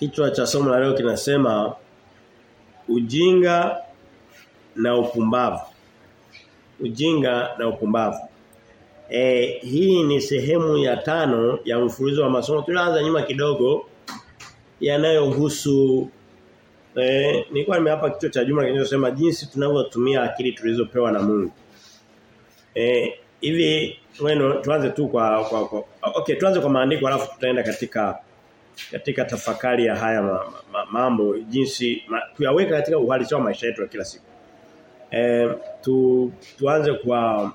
Kichwa cha somo la leo kinasema ujinga na upumbavu. Ujinga na upumbavu. E, hii ni sehemu ya tano ya mfululizo wa masomo. Tulianza nyuma kidogo yanayohusu eh nilikuwa nimehapa kichwa cha juma kinachosema jinsi tunavyotumia akili tulizopewa na Mungu. Eh hivi bueno tuanze tu kwa, kwa, kwa okay tuanze kwa maandiko alafu tutaenda katika katika tafakari ya haya ma, ma, mambo jinsi ma, kuyaweka katika uhalisia wa maisha yetu ya kila siku. Eh tu tuanze kwa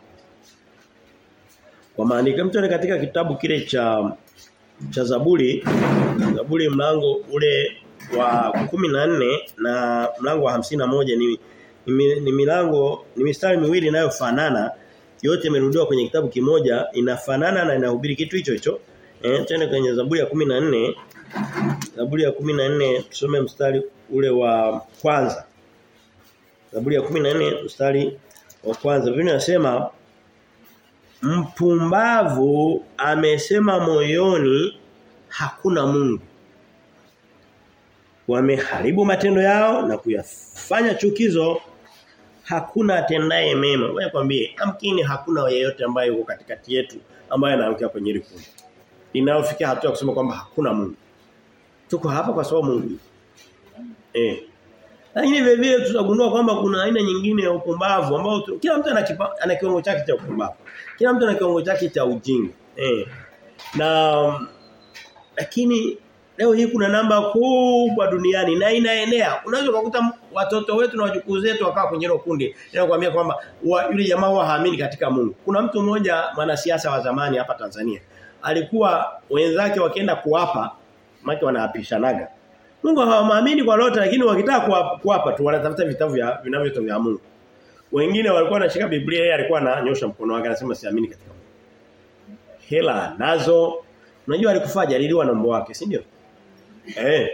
kwa maandiko mtu katika kitabu kile cha cha Zaburi Zaburi mlango ule wa 14 na mlango wa hamsini na moja ni, ni, ni milango ni mistari miwili inayofanana yote imerudiwa kwenye kitabu kimoja inafanana na inahubiri kitu hicho hicho eh tena kwenye Zaburi ya 14 Zaburi ya 14 tusome mstari ule wa kwanza Zaburi ya 14 mstari wa kwanza Biblia inasema mpumbavu amesema moyoni hakuna Mungu wameharibu matendo yao na kuyafanya chukizo hakuna atendaye mema wewe kwambie amkini hakuna yeyote ambaye yuko katikati yetu ambaye anaangukia kwenye hili kundi inayofikia hatua kusema kwamba hakuna Mungu tuko hapa kwa sababu Mungu eh lakini vile vile tutagundua kwamba kuna aina nyingine ya upumbavu ambao kila mtu ana kiwango chake cha upumbavu kila mtu ana kiwango chake cha ujinga eh na lakini leo hii kuna namba kubwa duniani na inaenea. Unaweza kukuta watoto wetu na wajukuu zetu wakawa kwenye hilo kundi. Ninakwambia kwamba yule jamaa huwa haamini katika Mungu. Kuna mtu mmoja mwanasiasa wa zamani hapa Tanzania. Alikuwa wenzake wakienda kuapa, maki wanaapishanaga. Mungu hawaamini kwa lolote lakini wakitaka kuapa tu wanatafuta vitabu vya vinavyotoka vya Mungu. Wengine walikuwa wanashika Biblia yeye alikuwa ananyosha mkono wake anasema siamini katika Mungu. Hela nazo Unajua alikufa aliliwa na mbo wake, si ndio? Eh.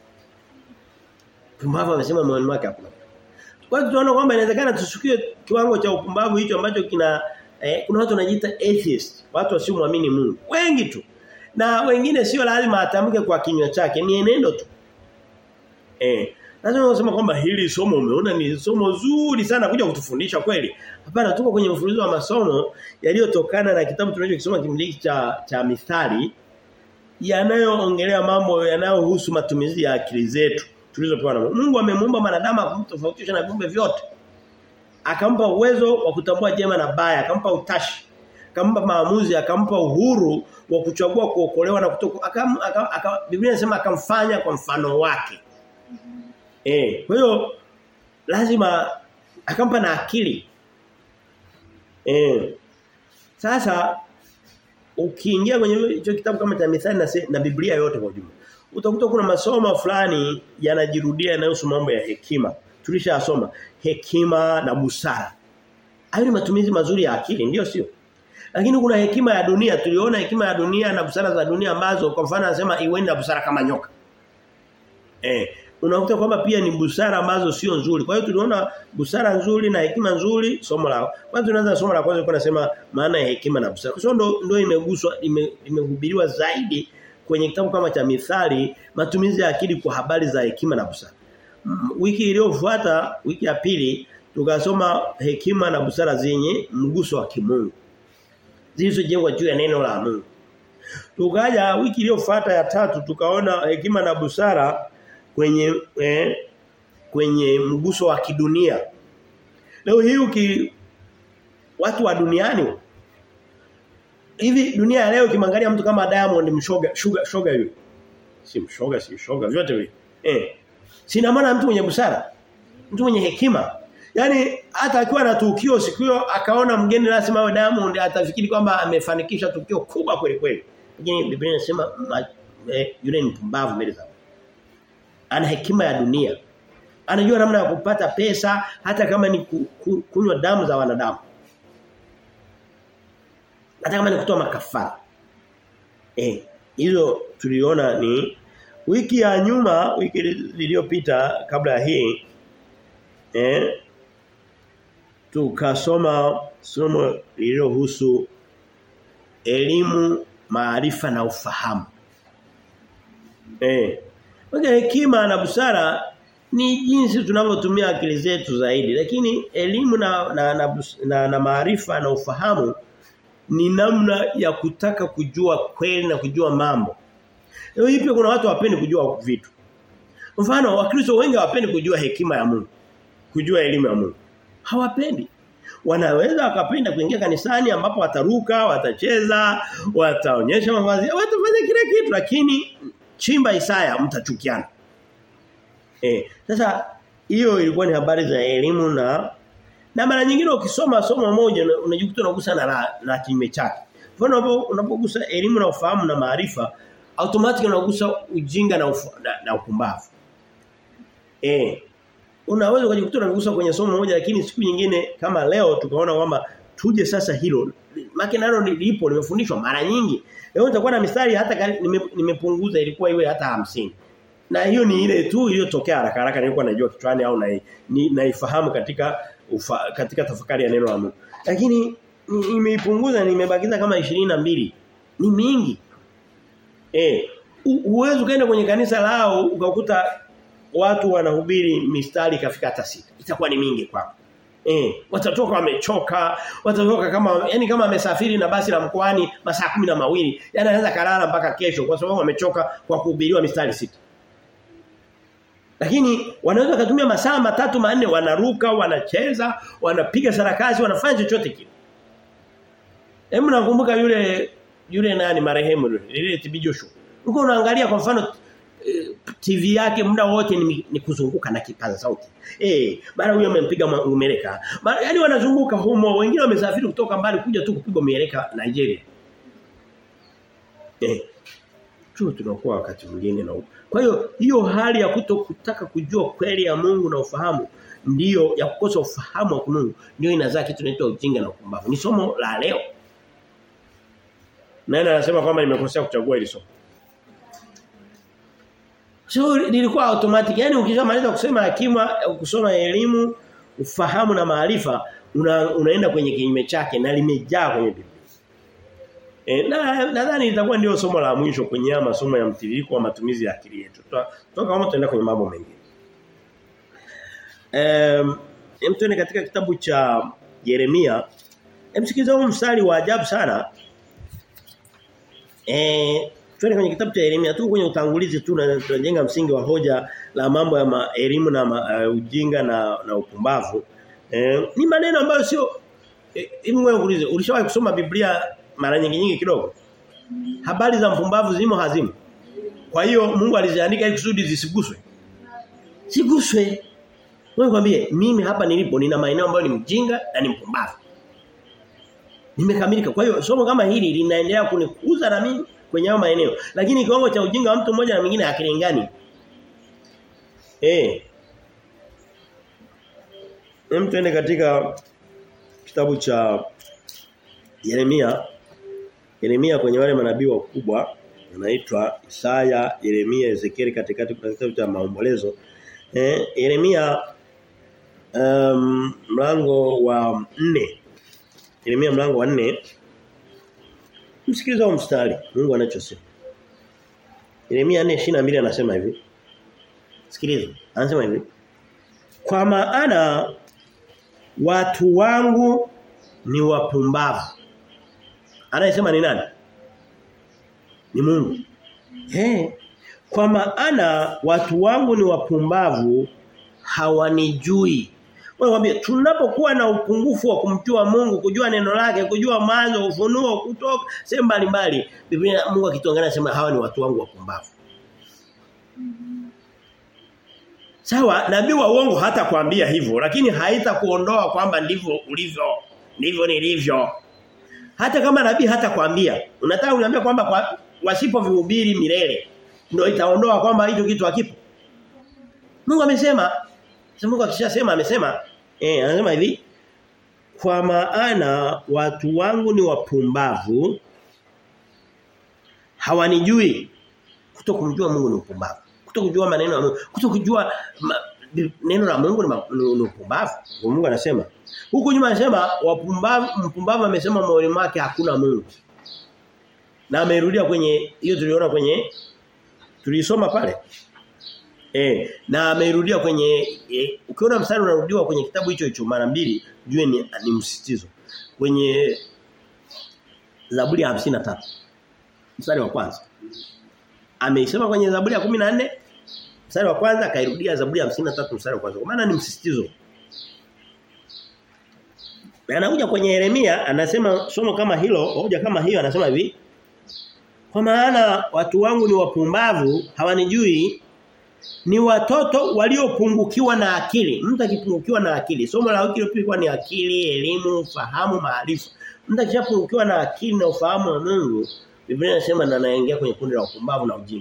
Pumbavu amesema moyoni mwake hakuna. Kwa hiyo tunaona kwamba inawezekana tushukie kiwango cha upumbavu hicho ambacho kina eh, kuna watu wanajiita atheist, watu wasiomwamini Mungu. Wengi tu. Na wengine sio lazima atamke kwa kinywa chake, ni enendo tu. Eh. Lazima unasema kwamba hili somo umeona ni somo zuri sana kuja kutufundisha kweli. Hapana tuko kwenye mfululizo wa masomo yaliyotokana na kitabu tunachokisoma kimiliki cha cha mithali yanayoongelea mambo yanayohusu matumizi ya akili zetu tulizopewa na Mungu. Mungu amemuumba mwanadamu akamtofautisha na viumbe vyote. Akampa uwezo wa kutambua jema na baya, akampa utashi, akampa maamuzi, akampa uhuru wa kuchagua kuokolewa na kutoka akam, akam, akam, Biblia inasema akamfanya kwa mfano wake. Eh, kwa hiyo lazima akampa na akili. Eh. Sasa ukiingia kwenye hicho kitabu kama cha Mithali na, na Biblia yote kwa ujumla utakuta kuna masomo fulani yanajirudia yanayohusu mambo ya hekima. Tulishasoma hekima na busara. Hayo ni matumizi mazuri ya akili, ndio sio? Lakini kuna hekima ya dunia, tuliona hekima ya dunia na busara za dunia ambazo kwa mfano anasema iweni na busara kama nyoka. Eh, unakuta kwamba pia ni busara ambazo sio nzuri. Kwa hiyo tuliona busara nzuri na hekima nzuri somo la. Kwanza tunaanza somo la kwanza kwa nasema maana ya hekima na busara. Kwa ndo ndio imeguswa imehubiriwa ime zaidi kwenye kitabu kama cha Mithali matumizi ya akili kwa habari za hekima na busara. Wiki iliyofuata, wiki ya pili tukasoma hekima na busara zenye mguso wa kimungu. Zilizojengwa juu ya neno la Mungu. Tukaja wiki iliyofuata ya tatu tukaona hekima na busara kwenye eh, kwenye mguso wa kidunia. Leo hii uki watu wa duniani hivi dunia ya leo kimwangalia mtu kama Diamond mshoga sugar shoga yule. Si mshoga si shoga vyote vile. Eh. Sina maana mtu mwenye busara. Mtu mwenye hekima. Yaani hata akiwa na tukio siku hiyo akaona mgeni lazima awe Diamond atafikiri kwamba amefanikisha tukio kubwa kweli kweli. Lakini Biblia inasema eh, yule ni mpumbavu mbele za ana hekima ya dunia. Anajua namna ya kupata pesa hata kama ni ku, ku, kunywa damu za wanadamu. Hata kama ni kutoa makafara. Eh, hizo tuliona ni wiki ya nyuma, wiki iliyopita kabla ya hii eh tukasoma somo lililohusu elimu, maarifa na ufahamu. Eh. Kwa hekima na busara ni jinsi tunavyotumia akili zetu zaidi lakini elimu na na na, na, na maarifa na ufahamu ni namna ya kutaka kujua kweli na kujua mambo. Leo hii kuna watu wapendi kujua vitu. Mfano wakristo wengi hawapendi kujua hekima ya Mungu. Kujua elimu ya Mungu. Hawapendi. Wanaweza wakapenda kuingia kanisani ambapo wataruka, watacheza, wataonyesha mavazi, watafanya kila kitu lakini chimba Isaya mtachukiana. Eh, sasa hiyo ilikuwa ni habari za elimu na na mara nyingine ukisoma somo moja unajikuta unagusa na na, na kinyume chake. Mfano unapogusa elimu na ufahamu na maarifa automatic unagusa ujinga na, ufa, na, na upumbavu. Eh. Unaweza ukajikuta unagusa kwenye somo moja lakini siku nyingine kama leo tukaona kwamba tuje sasa hilo. Maki nalo lipo limefundishwa mara nyingi. Leo nitakuwa na mistari hata nime, nimepunguza ilikuwa iwe hata hamsini Na hiyo ni ile tu iliyotokea haraka haraka nilikuwa najua kichwani au na naifahamu katika ufa, katika tafakari ya neno la Mungu. Lakini nimeipunguza nimebakiza kama mbili Ni mingi. Eh, uwezo kaenda kwenye kanisa lao ukakuta watu wanahubiri mistari kafika hata sita. Itakuwa ni mingi kwako. Eh, watatoka wamechoka, watatoka kama yani kama amesafiri na basi la mkoani masaa kumi na mawili yani anaweza kalala mpaka kesho kwa sababu wamechoka kwa kuhubiriwa mistari sita. Lakini wanaweza kutumia masaa matatu manne wanaruka, wanacheza, wanapiga sarakasi, wanafanya chochote kile. Hebu nakumbuka yule yule nani marehemu yule, ile TB Joshua. Uko unaangalia kwa mfano TV yake muda wote ni, ni kuzunguka na kipaza sauti. Eh, mara huyo amempiga umeleka. Yaani wanazunguka humo, wengine wamesafiri kutoka mbali kuja tu kupigwa mieleka Nigeria. Eh. Tu tunakuwa wakati mwingine na Kwa hiyo hiyo hali ya kuto kutaka kujua kweli ya Mungu na ufahamu ndiyo ya kukosa ufahamu wa Mungu ndio inazaa kitu kinaitwa ujinga na upumbavu. Ni somo la leo. Nani anasema kwamba nimekosea kuchagua hili somo? So lilikuwa automatic. Yaani ukishamaliza kusema hakima kusoma elimu, ufahamu na maarifa una, unaenda kwenye kinyume chake na limejaa kwenye Biblia. E, na nadhani itakuwa ndio somo la mwisho kwenye masomo ya mtiririko wa matumizi ya akili yetu. Toka kama tuenda kwenye mambo mengine. Ehm, um, tuende katika kitabu cha Yeremia. Emsikiza huu mstari wa ajabu sana. Eh, Tuende kwenye kitabu cha Yeremia tu kwenye utangulizi tu na tunajenga msingi wa hoja la mambo ya elimu na ma, uh, ujinga na na upumbavu. Eh, ni maneno ambayo sio hivi eh, wewe uulize ulishawahi kusoma Biblia mara nyingi nyingi kidogo? Habari za mpumbavu zimo hazimo. Kwa hiyo Mungu aliziandika ili kusudi zisiguswe. Siguswe. Wewe kwambie mimi hapa nilipo nina maeneo ambayo ni mjinga na ni mpumbavu. Nimekamilika. Kwa hiyo somo kama hili linaendelea kunikuza na mimi kwenye hayo maeneo. Lakini kiwango cha ujinga wa mtu mmoja na mwingine hakilingani. Eh. Hem tuende katika kitabu cha Yeremia. Yeremia kwenye wale manabii wakubwa anaitwa Isaya, Yeremia, Ezekiel katikati kuna kitabu cha maombolezo. Eh, Yeremia um, mlango wa 4. Yeremia mlango wa 4 Msikiliza huo mstari Mungu anachosema. Yeremia 4:22 anasema hivi. Sikiliza. Anasema hivi. Kwa maana watu wangu ni wapumbavu. Anayesema ni nani? Ni Mungu. Eh. Kwa maana watu wangu ni wapumbavu hawanijui. Wewe mwambie tunapokuwa na upungufu wa kumjua Mungu, kujua neno lake, kujua mwanzo, ufunuo, kutoka sehemu mbalimbali. Biblia Mungu akituangalia anasema hawa ni watu wangu wapumbavu. Sawa, nabii wa uongo hata kuambia hivyo, lakini haitakuondoa kwamba ndivyo ulivyo, ndivyo nilivyo. Hata kama nabii hata kuambia, unataka uniambia kwamba kwa, wasipo vihubiri milele ndio itaondoa kwamba hicho kitu hakipo. Mungu amesema sasa Mungu akishasema amesema eh anasema hivi kwa maana watu wangu ni wapumbavu hawanijui kutokumjua Mungu ni upumbavu kutokujua maneno ya Mungu kutokujua ma, neno la Mungu ni, ni, ni upumbavu Mungu anasema huku nyuma anasema wapumbavu mpumbavu amesema moyoni mwake hakuna Mungu na amerudia kwenye hiyo tuliona kwenye tulisoma pale Eh, na ameirudia kwenye e, ukiona mstari unarudiwa kwenye kitabu hicho hicho mara mbili, jue ni, ni msisitizo. Kwenye Zaburi ya 53 mstari wa kwanza. Ameisema kwenye Zaburi ya 14 mstari wa kwanza akairudia Zaburi ya 53 mstari wa kwanza. Kwa maana ni msisitizo. Na anakuja kwenye Yeremia anasema somo kama hilo, hoja kama hiyo anasema hivi. Kwa maana watu wangu ni wapumbavu, hawanijui ni watoto waliopungukiwa na akili. Mtu akipungukiwa na akili, somo la wiki ilikuwa ni akili, elimu, fahamu, maarifa. Mtu akishapungukiwa na akili na ufahamu wa Mungu, Biblia inasema na anaingia kwenye kundi la upumbavu na ujinga.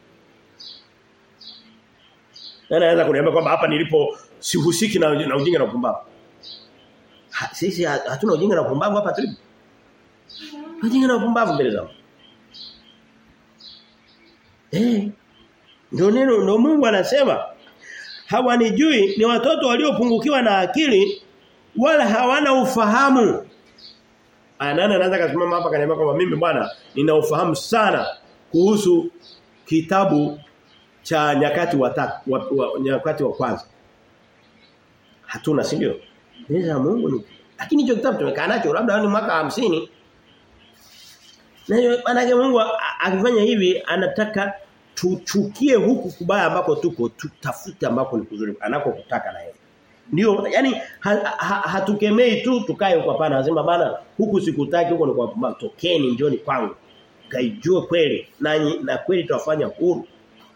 Na anaweza kuniambia kwamba hapa nilipo sihusiki na, na ujinga na upumbavu. Ha, sisi hatuna ujinga na upumbavu hapa tulipo. Ujinga na upumbavu mbele zangu. Eh. Ndio neno ndio Mungu anasema hawanijui ni watoto waliopungukiwa na akili wala hawana ufahamu. Anana anaanza kusimama hapa kaniambia kwamba mimi bwana nina ufahamu sana kuhusu kitabu cha nyakati wa, ta, wa, wa nyakati wa kwanza. Hatuna si ndio? Neno la Mungu ni lakini hicho kitabu tumekaa nacho labda ni mwaka hamsini Na maana Mungu akifanya hivi anataka tuchukie huku kubaya ambako tuko tutafute ambako ni kuzuri anakokutaka na yeye. Ndio yani ha, ha, hatukemei tu tukae huko hapana anasema bana huku sikutaki huko ni kwa matokeni njoni kwangu. Kaijue kweli na na kweli tutafanya huru.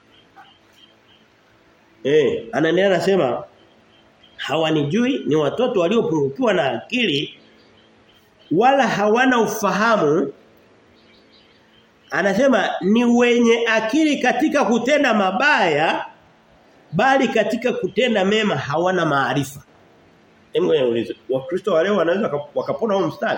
Eh anaendelea anasema hawanijui ni watoto waliopungukiwa na akili wala hawana ufahamu Anasema ni wenye akili katika kutenda mabaya bali katika kutenda mema hawana maarifa. Hebu niulize, Wakristo wale wanaweza wakapona huo mstari?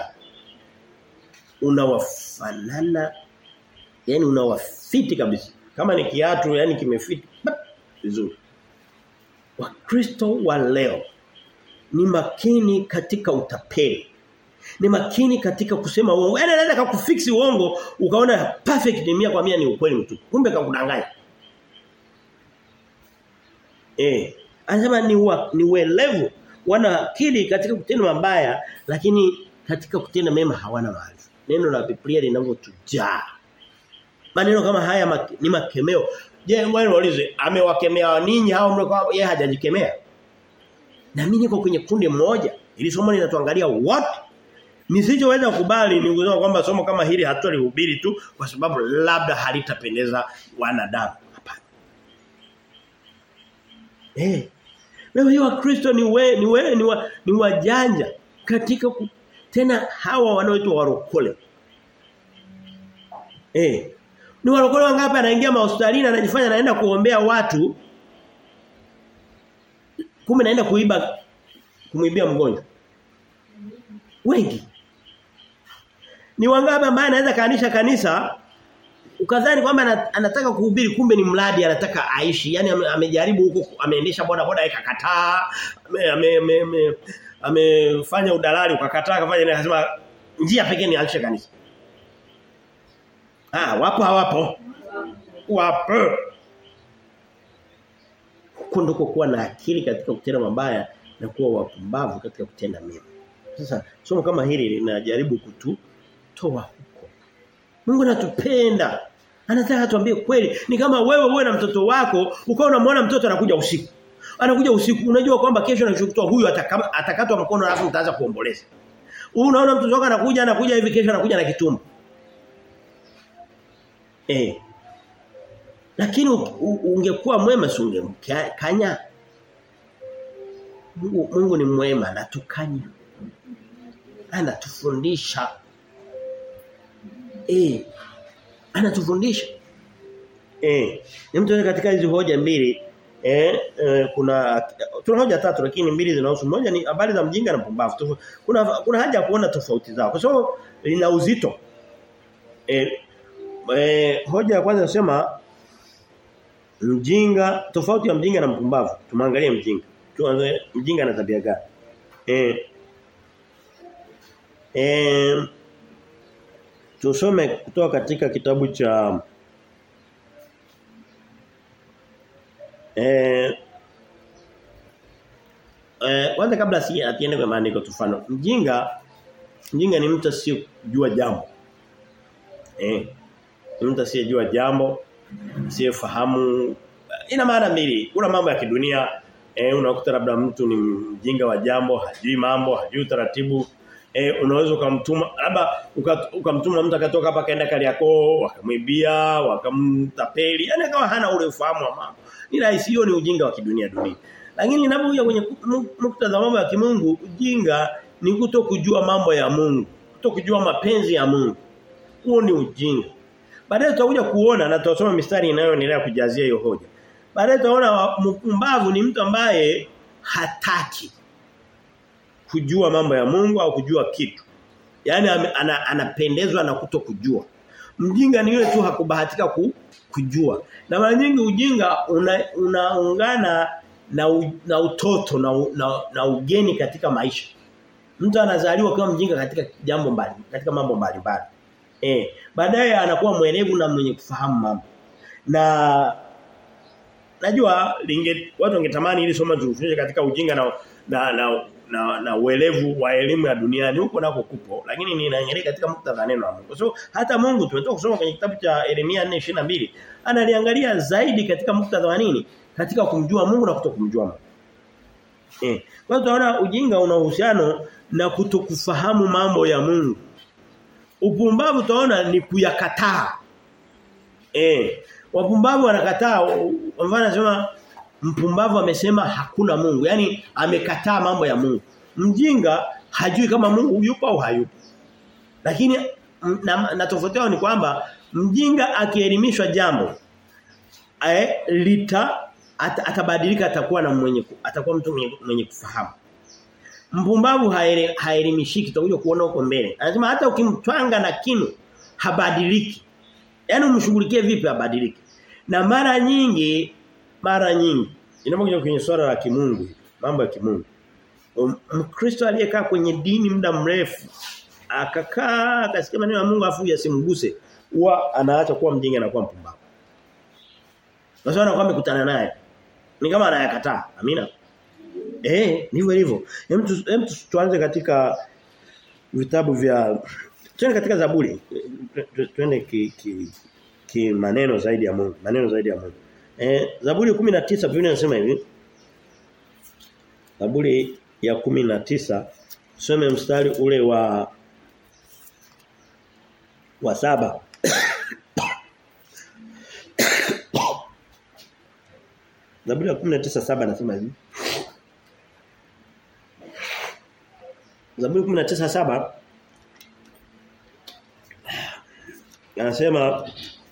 Unawafanana yani unawafiti kabisa. Kama ni kiatu yani kimefiti vizuri. Wakristo wa leo ni makini katika utapeli ni makini katika kusema uongo. Yaani anaweza kukufix uongo ukaona perfect mia kwa mia ni ukweli mtu. Kumbe kakudanganya. Eh, anasema ni wa, ni welevu wana akili katika kutenda mabaya lakini katika kutenda mema hawana maarifa. Neno la Biblia linavyotujaa. Maneno kama haya mak, ni makemeo. Je, wewe waulize amewakemea ninyi hao mlikuwa yeye hajajikemea? Na mimi niko kwenye kundi moja. Ili somo linatuangalia what Nisichoweza kubali ni kusema kwamba somo kama hili hatulihubiri tu kwa sababu labda halitapendeza wanadamu. Hapana. Eh. Leo hiyo Wakristo ni we, ni we, ni, wa, ni wajanja katika ku, tena hawa wanaoitwa warokole. Eh. Ni warokole wangapi anaingia mahospitalini anajifanya anaenda kuombea watu kumbe naenda kuiba kumwibia mgonjwa. Wengi. Ni wangapi ambaye anaweza kaanisha kanisa ukadhani kwamba anataka kuhubiri kumbe ni mradi anataka aishi. Yaani amejaribu huko ameendesha boda boda ikakataa. Ame ame amefanya udalali ukakataa akafanya nini akasema njia pekee ni aanzishe kanisa. Ah, wapo hawapo? Wapo. Huko ndiko kuwa na akili katika kutenda mabaya na kuwa wapumbavu katika kutenda mema. Sasa somo kama hili linajaribu kututoa huko. Mungu anatupenda. Anataka tuambie kweli. Ni kama wewe uwe na mtoto wako, ukawa unamwona mtoto anakuja usiku. Anakuja usiku, unajua kwamba kesho anachokutoa huyu atakatwa mkono alafu utaanza kuomboleza. Unaona mtoto wako anakuja anakuja hivi kesho anakuja na kitumbo. Eh. Lakini ungekuwa mwema si ungemkanya. Mungu, Mungu ni mwema anatukanya anatufundisha eh anatufundisha eh ni mtu katika hizo hoja mbili eh, eh kuna tuna hoja tatu lakini mbili zinahusu moja ni habari za mjinga na mpumbavu kuna kuna haja ya kuona tofauti zao kwa sababu lina uzito eh, eh hoja ya kwanza nasema mjinga tofauti ya mjinga na mpumbavu tumangalie mjinga tuanze mjinga na tabia gani eh Eh tusome kutoka katika kitabu cha Eh Eh kwanza kabla si atiende kwa maandiko tufano. Mjinga mjinga ni mtu asiyejua jambo. Eh ni mtu asiyejua jambo, asiyefahamu ina maana mbili. Kuna mambo ya kidunia eh unakuta labda mtu ni mjinga wa jambo, hajui mambo, hajui taratibu. Eh unaweza ukamtuma labda ukamtuma uka mtu akatoka hapa kaenda Kariakoo, wakamwibia, wakamtapeli. Yaani kama hana ule ufahamu wa mambo. Ni rahisi hiyo ni ujinga wa kidunia dunia. Lakini inapokuja kwenye muktadha mambo ya kimungu, ujinga ni kuto kujua mambo ya Mungu, kuto kujua mapenzi ya Mungu. Huo ni ujinga. Baadaye tutakuja kuona na tutasoma mistari inayoendelea kujazia hiyo hoja. Baadaye tutaona mpumbavu ni mtu ambaye hataki kujua mambo ya Mungu au kujua kitu. Yaani ana, anapendezwa na kuto kujua. Mjinga ni yule tu hakubahatika ku, kujua. Na mara nyingi ujinga unaungana una na, u, na utoto na, na, na ugeni katika maisha. Mtu anazaliwa kama mjinga katika jambo mbali, katika mambo mbalimbali. Eh, baadaye anakuwa mwelevu na mwenye kufahamu mambo. Na najua linge watu wangetamani ili somo tufundishe katika ujinga na na na, na, na uelevu wa elimu ya duniani huko nako kupo lakini ninaangalia katika muktadha neno la Mungu. So hata Mungu tumetoka kusoma kwenye kitabu cha Yeremia 4:22 analiangalia zaidi katika muktadha wa nini? Katika kumjua Mungu na kutokumjua Mungu. Eh. Kwa hiyo tunaona ujinga una uhusiano na kutokufahamu mambo ya Mungu. Upumbavu utaona ni kuyakataa. Eh. Wapumbavu wanakataa kwa mfano anasema mpumbavu amesema hakuna Mungu. Yaani amekataa mambo ya Mungu. Mjinga hajui kama Mungu yupo au hayupo. Lakini na, na tofauti yao ni kwamba mjinga akielimishwa jambo eh, lita at, atabadilika atakuwa na mwenye atakuwa mtu mwenye, mwenye kufahamu. Mpumbavu haelimishiki tutakuja kuona huko mbele. Anasema hata ukimtwanga na kinu habadiliki. Yaani umshughulikie vipi habadiliki. Na mara nyingi mara nyingi inapokuja kwenye swala la kimungu mambo ya kimungu Mkristo aliyekaa kwenye dini muda mrefu akakaa akasikia maneno ya Mungu afu yasimguse huwa anaacha kuwa mjinga na kuwa mpumbavu. Kwa sababu anakuwa amekutana naye. Ni kama anayakataa. Amina. Eh, ndivyo hivyo. Hem hem tuanze katika vitabu vya tuende katika Zaburi. Tuende ki, ki, ki maneno zaidi ya Mungu, maneno zaidi ya Mungu. Eh, Zaburi 19 Biblia inasema hivi. Zaburi ya 19 tusome mstari ule wa wa saba Zaburi ya 19:7 nasema hivi. Zaburi 19:7 anasema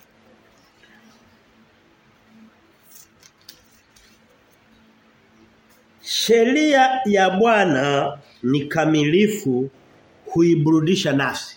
Sheria ya Bwana ni kamilifu huiburudisha nafsi.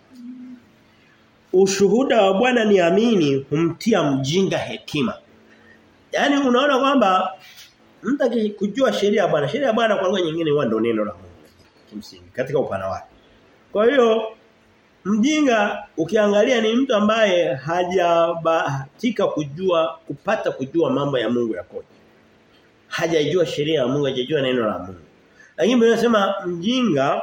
Ushuhuda wa Bwana ni amini humtia mjinga hekima. Yaani unaona kwamba mtu kujua sheria ya Bwana, sheria ya Bwana kwa lugha nyingine huwa ndio neno la Mungu kimsingi katika upana wake. Kwa hiyo mjinga ukiangalia ni mtu ambaye hajabahatika kujua kupata kujua mambo ya Mungu yakoje. Hajajua sheria ya Mungu, hajajua neno la Mungu. Lakini Biblia inasema mjinga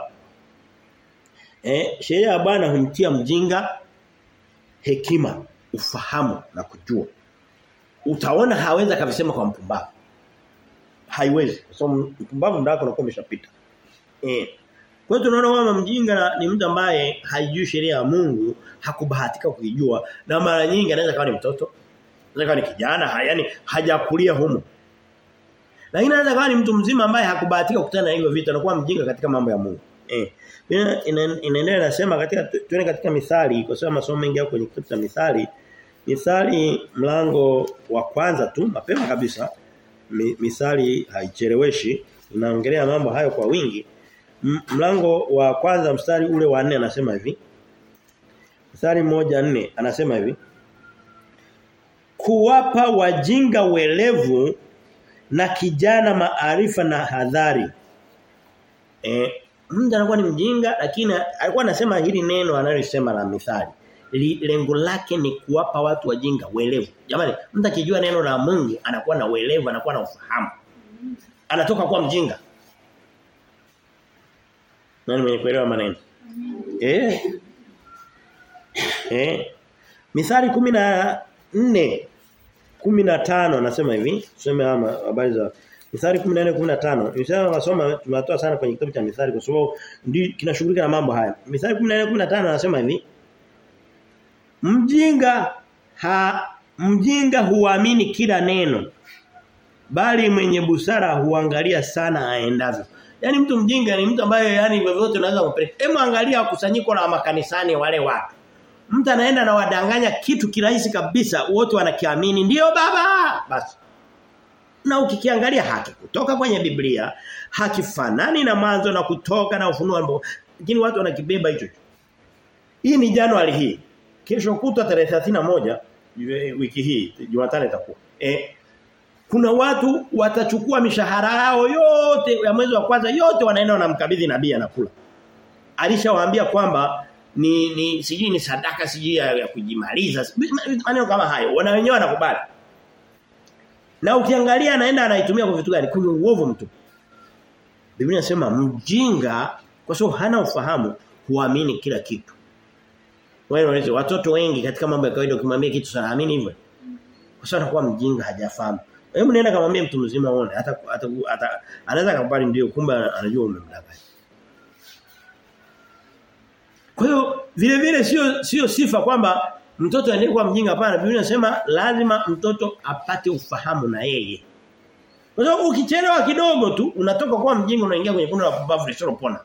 eh sheria ya Bwana humtia mjinga hekima, ufahamu na kujua. Utaona hawezi kabisema kwa mpumbavu. Haiwezi. Kwa so, sababu mpumbavu ndako unakuwa umeshapita. Eh. Kwa hiyo tunaona kwamba mjinga ni mtu ambaye haijui sheria ya Mungu, hakubahatika kuijua na mara nyingi anaweza kawa ni mtoto, anaweza kawa ni kijana, yani hajakulia humo. Lakini anaweza kawa ni mtu mzima ambaye hakubahatika kukutana na hivyo vitu, anakuwa mjinga katika mambo ya Mungu. Eh. Inaendelea nasema katika tuone katika mithali kwa sababu masomo mengi yako kwenye kitabu cha mithali. Mithali mlango wa kwanza tu mapema kabisa. Mithali haicheleweshi, inaongelea mambo hayo kwa wingi. Mlango wa kwanza mstari ule wa 4 anasema hivi. Mstari moja nne anasema hivi. Kuwapa wajinga welevu na kijana maarifa na hadhari. Eh mtu anakuwa ni mjinga lakini alikuwa anasema hili neno analosema la mithali. li, lengo lake ni kuwapa watu wajinga uelevu. Jamani, mtu akijua neno la Mungu anakuwa na uelevu, anakuwa na ufahamu. Anatoka kuwa mjinga. Nani mwenye kuelewa maneno? Eh. Eh. Mithali 14 15 anasema hivi, tuseme ama habari za Mithali 14 15. Nisema wasoma tumetoa sana kwenye kitabu cha Mithali kwa sababu ndio kinashughulika na mambo haya. Mithali 14 15 anasema hivi. Mjinga ha mjinga huamini kila neno bali mwenye busara huangalia sana aendavyo. Yaani mtu mjinga ni mtu ambaye yani vyovyote unaweza kumpeleka. Hebu angalia kusanyiko la makanisani wale watu. Mtu anaenda na wadanganya kitu kirahisi kabisa wote wanakiamini ndio baba basi. Na ukikiangalia haki kutoka kwenye Biblia hakifanani na mwanzo na kutoka na ufunuo lakini watu wanakibeba hicho. Hii ni Januari hii. Kesho kutwa tarehe 31 wiki hii Jumatano itakuwa. Eh kuna watu watachukua mishahara yao yote ya mwezi wa kwanza yote wanaenda wanamkabidhi nabii anakula. Alishawaambia kwamba ni ni sijui ni sadaka sijui ya, ya kujimaliza maneno kama hayo wana wenyewe wanakubali. Na ukiangalia anaenda anaitumia kwa vitu gani? Kwenye uovu mtu. Biblia inasema mjinga kwa sababu hana ufahamu huamini kila kitu. Wewe unaweza watoto wengi katika mambo ya kawaida ukimwambia kitu sana amini hivyo. Kwa sababu anakuwa mjinga hajafahamu. Hebu nenda kamwambie mtu mzima uone hata hata, hata anaweza kukubali ndio kumbe anajua umemdanganya. Kwa hiyo vile vile sio sio sifa kwamba mtoto aende kuwa mjinga hapana. Biblia inasema lazima mtoto apate ufahamu na yeye. Kwa sababu ukichelewa kidogo tu unatoka kuwa mjinga unaingia kwenye kundi la pumbavu lisilopona.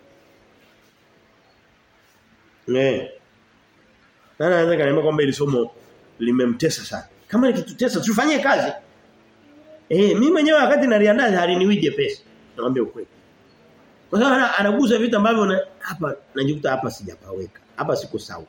Eh. Nani anaweza kaniambia kwamba ili somo limemtesa sana. Kama likitutesa tufanyie kazi. Eh, mimi mwenyewe wakati naliandaa haliniwije pesa. Naambia ukweli. Kwa sababu anagusa vitu ambavyo na, hapa najikuta hapa sijapaweka. Hapa siko sawa.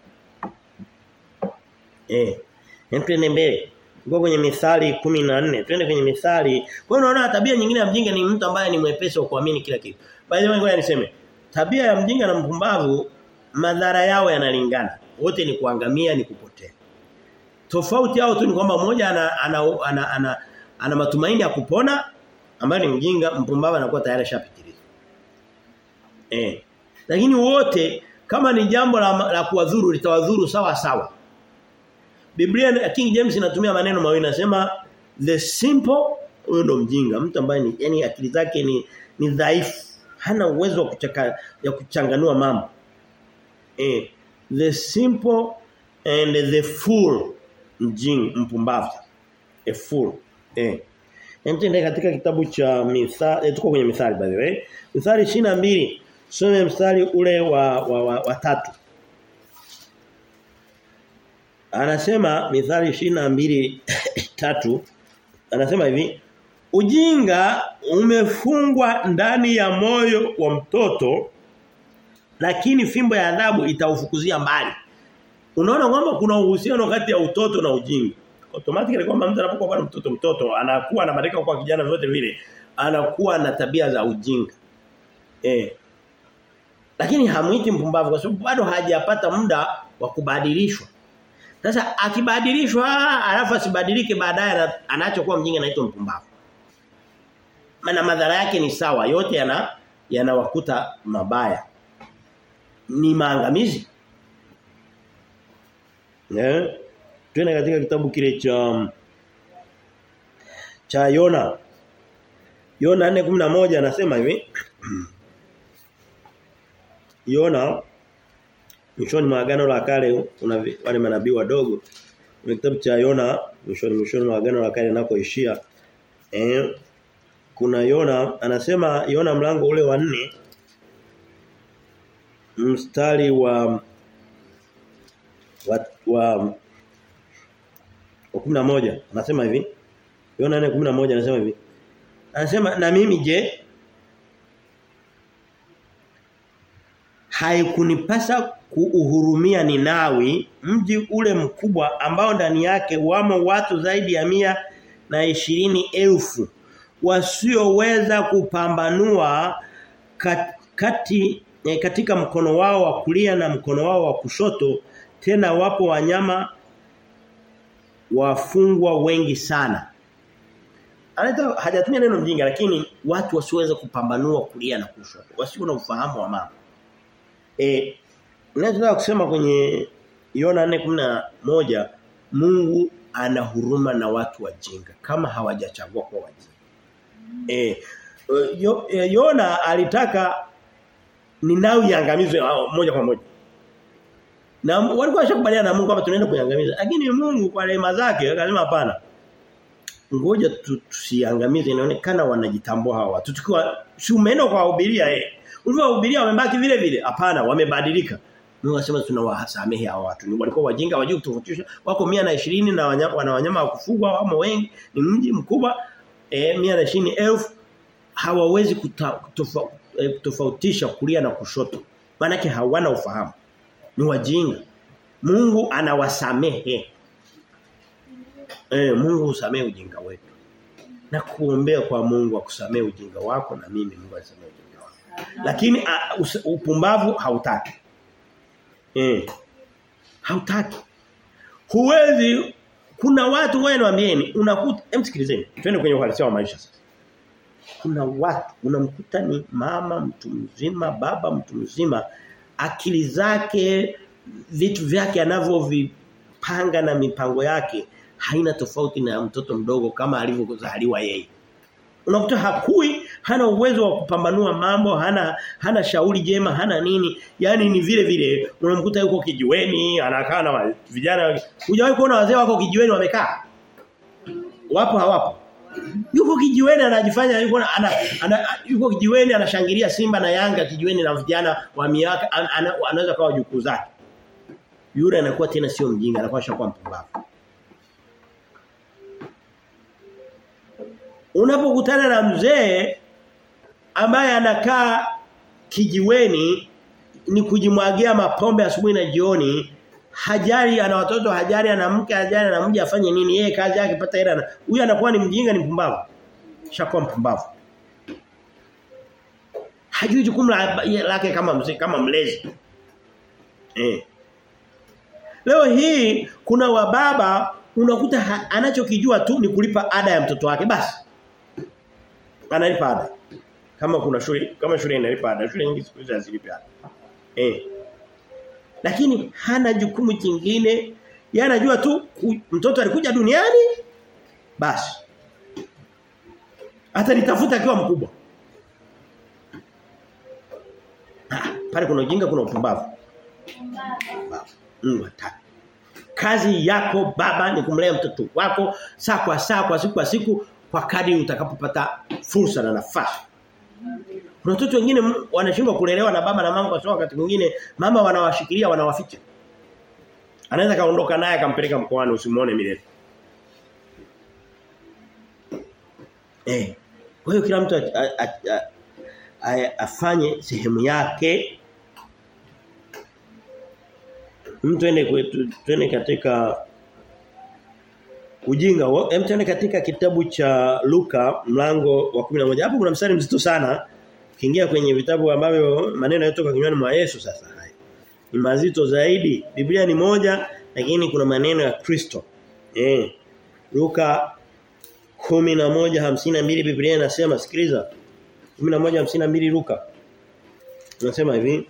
Eh. Twende mbele. Tuko kwenye Mithali 14. Twende kwenye Mithali. Kwa hiyo unaona tabia nyingine ya mjinga ni mtu ambaye ni mwepesi wa kuamini kila kitu. By the way ngoja niseme. Tabia ya mjinga na mpumbavu madhara yao yanalingana. Wote ni kuangamia ni kupotea. Tofauti yao tu ni kwamba mmoja ana ana, ana, ana, ana ana matumaini ya kupona ambaye ni mjinga mpumbavu anakuwa tayari ashapitiliza. Eh. Lakini wote kama ni jambo la, la kuwadhuru litawadhuru sawa sawa. Biblia King James inatumia maneno mawili nasema the simple huyo ndo mjinga mtu ambaye ni yani akili zake ni ni dhaifu hana uwezo wa kuchaka ya kuchanganua mambo. Eh the simple and the fool mjinga mpumbavu a fool Eh. Nende katika kitabu cha Mithali, eh, tuko kwenye Mithali by the way. Mithali 22, some mstari ule wa wa, wa, wa tatu. Anasema Mithali 22 tatu anasema hivi, ujinga umefungwa ndani ya moyo wa mtoto lakini fimbo ya adhabu itaufukuzia mbali. Unaona kwamba kuna uhusiano kati ya utoto na ujinga automatically kwamba mtu anapokuwa bado mtoto mtoto anakuwa anabadilika kwa kijana vyote vile anakuwa na tabia za ujinga. Eh. Lakini hamuiti mpumbavu kwa sababu bado hajapata muda wa kubadilishwa. Sasa akibadilishwa alafu asibadilike baadaye anachokuwa mjinga anaitwa mpumbavu. Maana madhara yake ni sawa yote yana yanawakuta mabaya. Ni maangamizi. Eh? Twende katika kitabu kile cha cha Yona. Yona 4:11 anasema hivi. Yona mwishoni mwa agano la kale kuna wale manabii wadogo. Kwenye kitabu cha Yona mwishoni mwishoni mwa agano la kale nakoishia eh kuna Yona anasema Yona mlango ule wa nne mstari wa wa, wa wa 11 anasema hivi Yona 4:11 anasema hivi Anasema na mimi je haikunipasa kuuhurumia Ninawi mji ule mkubwa ambao ndani yake wamo watu zaidi ya mia na ishirini elfu wasioweza kupambanua kat, kati eh, katika mkono wao wa kulia na mkono wao wa kushoto tena wapo wanyama wafungwa wengi sana. Anaita hajatumia neno mjinga lakini watu wasiweze kupambanua kulia na kushoto. Wasio na ufahamu wa mambo. Eh ninachotaka kusema kwenye Yona 4:11 Mungu ana huruma na watu wajinga kama hawajachagua kwa wajinga. Eh yo, Yona alitaka Ninawi iangamizwe moja kwa moja. Na walikuwa washakubaliana na Mungu kwamba tunaenda kuiangamiza. Lakini Mungu kwa rehema zake akasema hapana. Ngoja tusiangamize inaonekana wanajitambua hawa watu. Tukiwa si umeenda kwa wahubiria eh. Ulivyowahubiria wamebaki vile vile. Hapana, wamebadilika. Mungu anasema tunawasamehe hawa watu. Ni walikuwa wajinga wajui kutofautisha. Wako 120 na wanyama wana wanyama wa kufugwa wamo wengi. Ni mji mkubwa eh 120,000 hawawezi kutofautisha kulia na kushoto. Maana hawana ufahamu. Ni wajinga. Mungu anawasamehe. Eh Mungu usamehe ujinga wetu. Na kuombea kwa Mungu akusamehe ujinga wako na mimi Mungu asamehe ujinga wako. Lakini uh, us, upumbavu hautaki. Eh. Hautaki. Huwezi kuna watu wewe niambieni unakuta emsikilizeni twende kwenye uhalisia wa maisha sasa. Kuna watu unamkuta ni mama mtu mzima, baba mtu mzima akili zake vitu vyake anavyovipanga na mipango yake haina tofauti na mtoto mdogo kama alivyozaliwa yeye. Unakuta hakui, hana uwezo wa kupambanua mambo, hana hana shauri jema, hana nini. Yaani ni vile vile unamkuta yuko kijiweni, anakaa na vijana. Hujawahi kuona wazee wako kijiweni wamekaa? Wapo hawapo? Yuko kijiweni anajifanya yuko ana, ana yuko kijiweni anashangilia Simba na Yanga kijiweni na vijana wa miaka an, an, anaweza kawa jukuu zake. Yule anakuwa tena sio mjinga, anakuwa shakuwa mpumbavu. Unapokutana na mzee ambaye anakaa kijiweni ni kujimwagia mapombe asubuhi na jioni hajari ana watoto hajari ana mke hajari ana mji afanye nini yeye kazi yake pata hela huyu anakuwa ni mjinga ni mpumbavu shakuwa mpumbavu hajui jukumu lake kama mzee kama mlezi eh leo hii kuna wababa unakuta anachokijua tu ni kulipa ada ya mtoto wake basi analipa ada kama kuna shule kama shule inalipa ada shule nyingi siku hizi hazilipi ada eh lakini hana jukumu jingine yeye anajua tu mtoto alikuja duniani basi hata nitafuta akiwa mkubwa ah, pale kuna ujinga kuna upumbavu Mungu hataki kazi yako baba ni kumlea mtoto wako saa kwa saa kwa siku kwa siku kwa kadri utakapopata fursa na nafasi kuna watoto wengine wanashindwa kulelewa na baba na mama kwa sababu wakati mwingine mama wanawashikilia wanawaficha. Anaweza kaondoka naye akampeleka mkoani usimuone milele. Eh. Kwa hiyo kila mtu a, a, a, a, afanye sehemu yake. Mtu ende kwetu twende katika ujinga. Hem twende katika kitabu cha Luka mlango wa 11. Hapo kuna mstari mzito sana. Kiingia kwenye vitabu ambavyo maneno yanatoka kinywani mwa Yesu sasa haya. Ni mazito zaidi. Biblia ni moja lakini kuna maneno ya Kristo. Eh. Luka 11:52 Biblia inasema sikiliza. 11:52 Luka. Unasema hivi.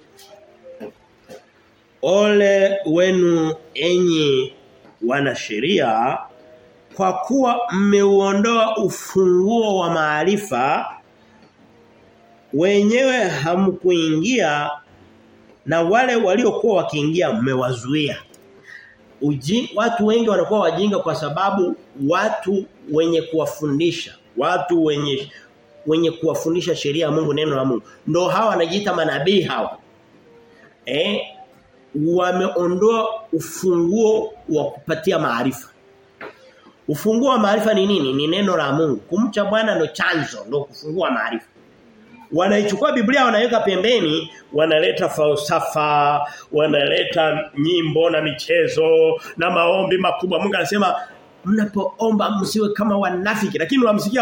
Ole wenu enyi wanasheria kwa kuwa mmeuondoa ufunguo wa maarifa wenyewe hamkuingia na wale waliokuwa wakiingia mmewazuia. Uji, watu wengi wanakuwa wajinga kwa sababu watu wenye kuwafundisha, watu wenye wenye kuwafundisha sheria ya Mungu neno la Mungu ndo hawa wanajiita manabii hawa. Eh wameondoa ufunguo wa kupatia maarifa. Ufunguo wa maarifa ni nini? Ni neno la Mungu. Kumcha Bwana ndo chanzo, ndo kufungua maarifa. Wanaichukua Biblia wanaweka pembeni, wanaleta falsafa, wanaleta nyimbo na michezo na maombi makubwa. Mungu anasema mnapoomba msiwe kama wanafiki, lakini unamsikia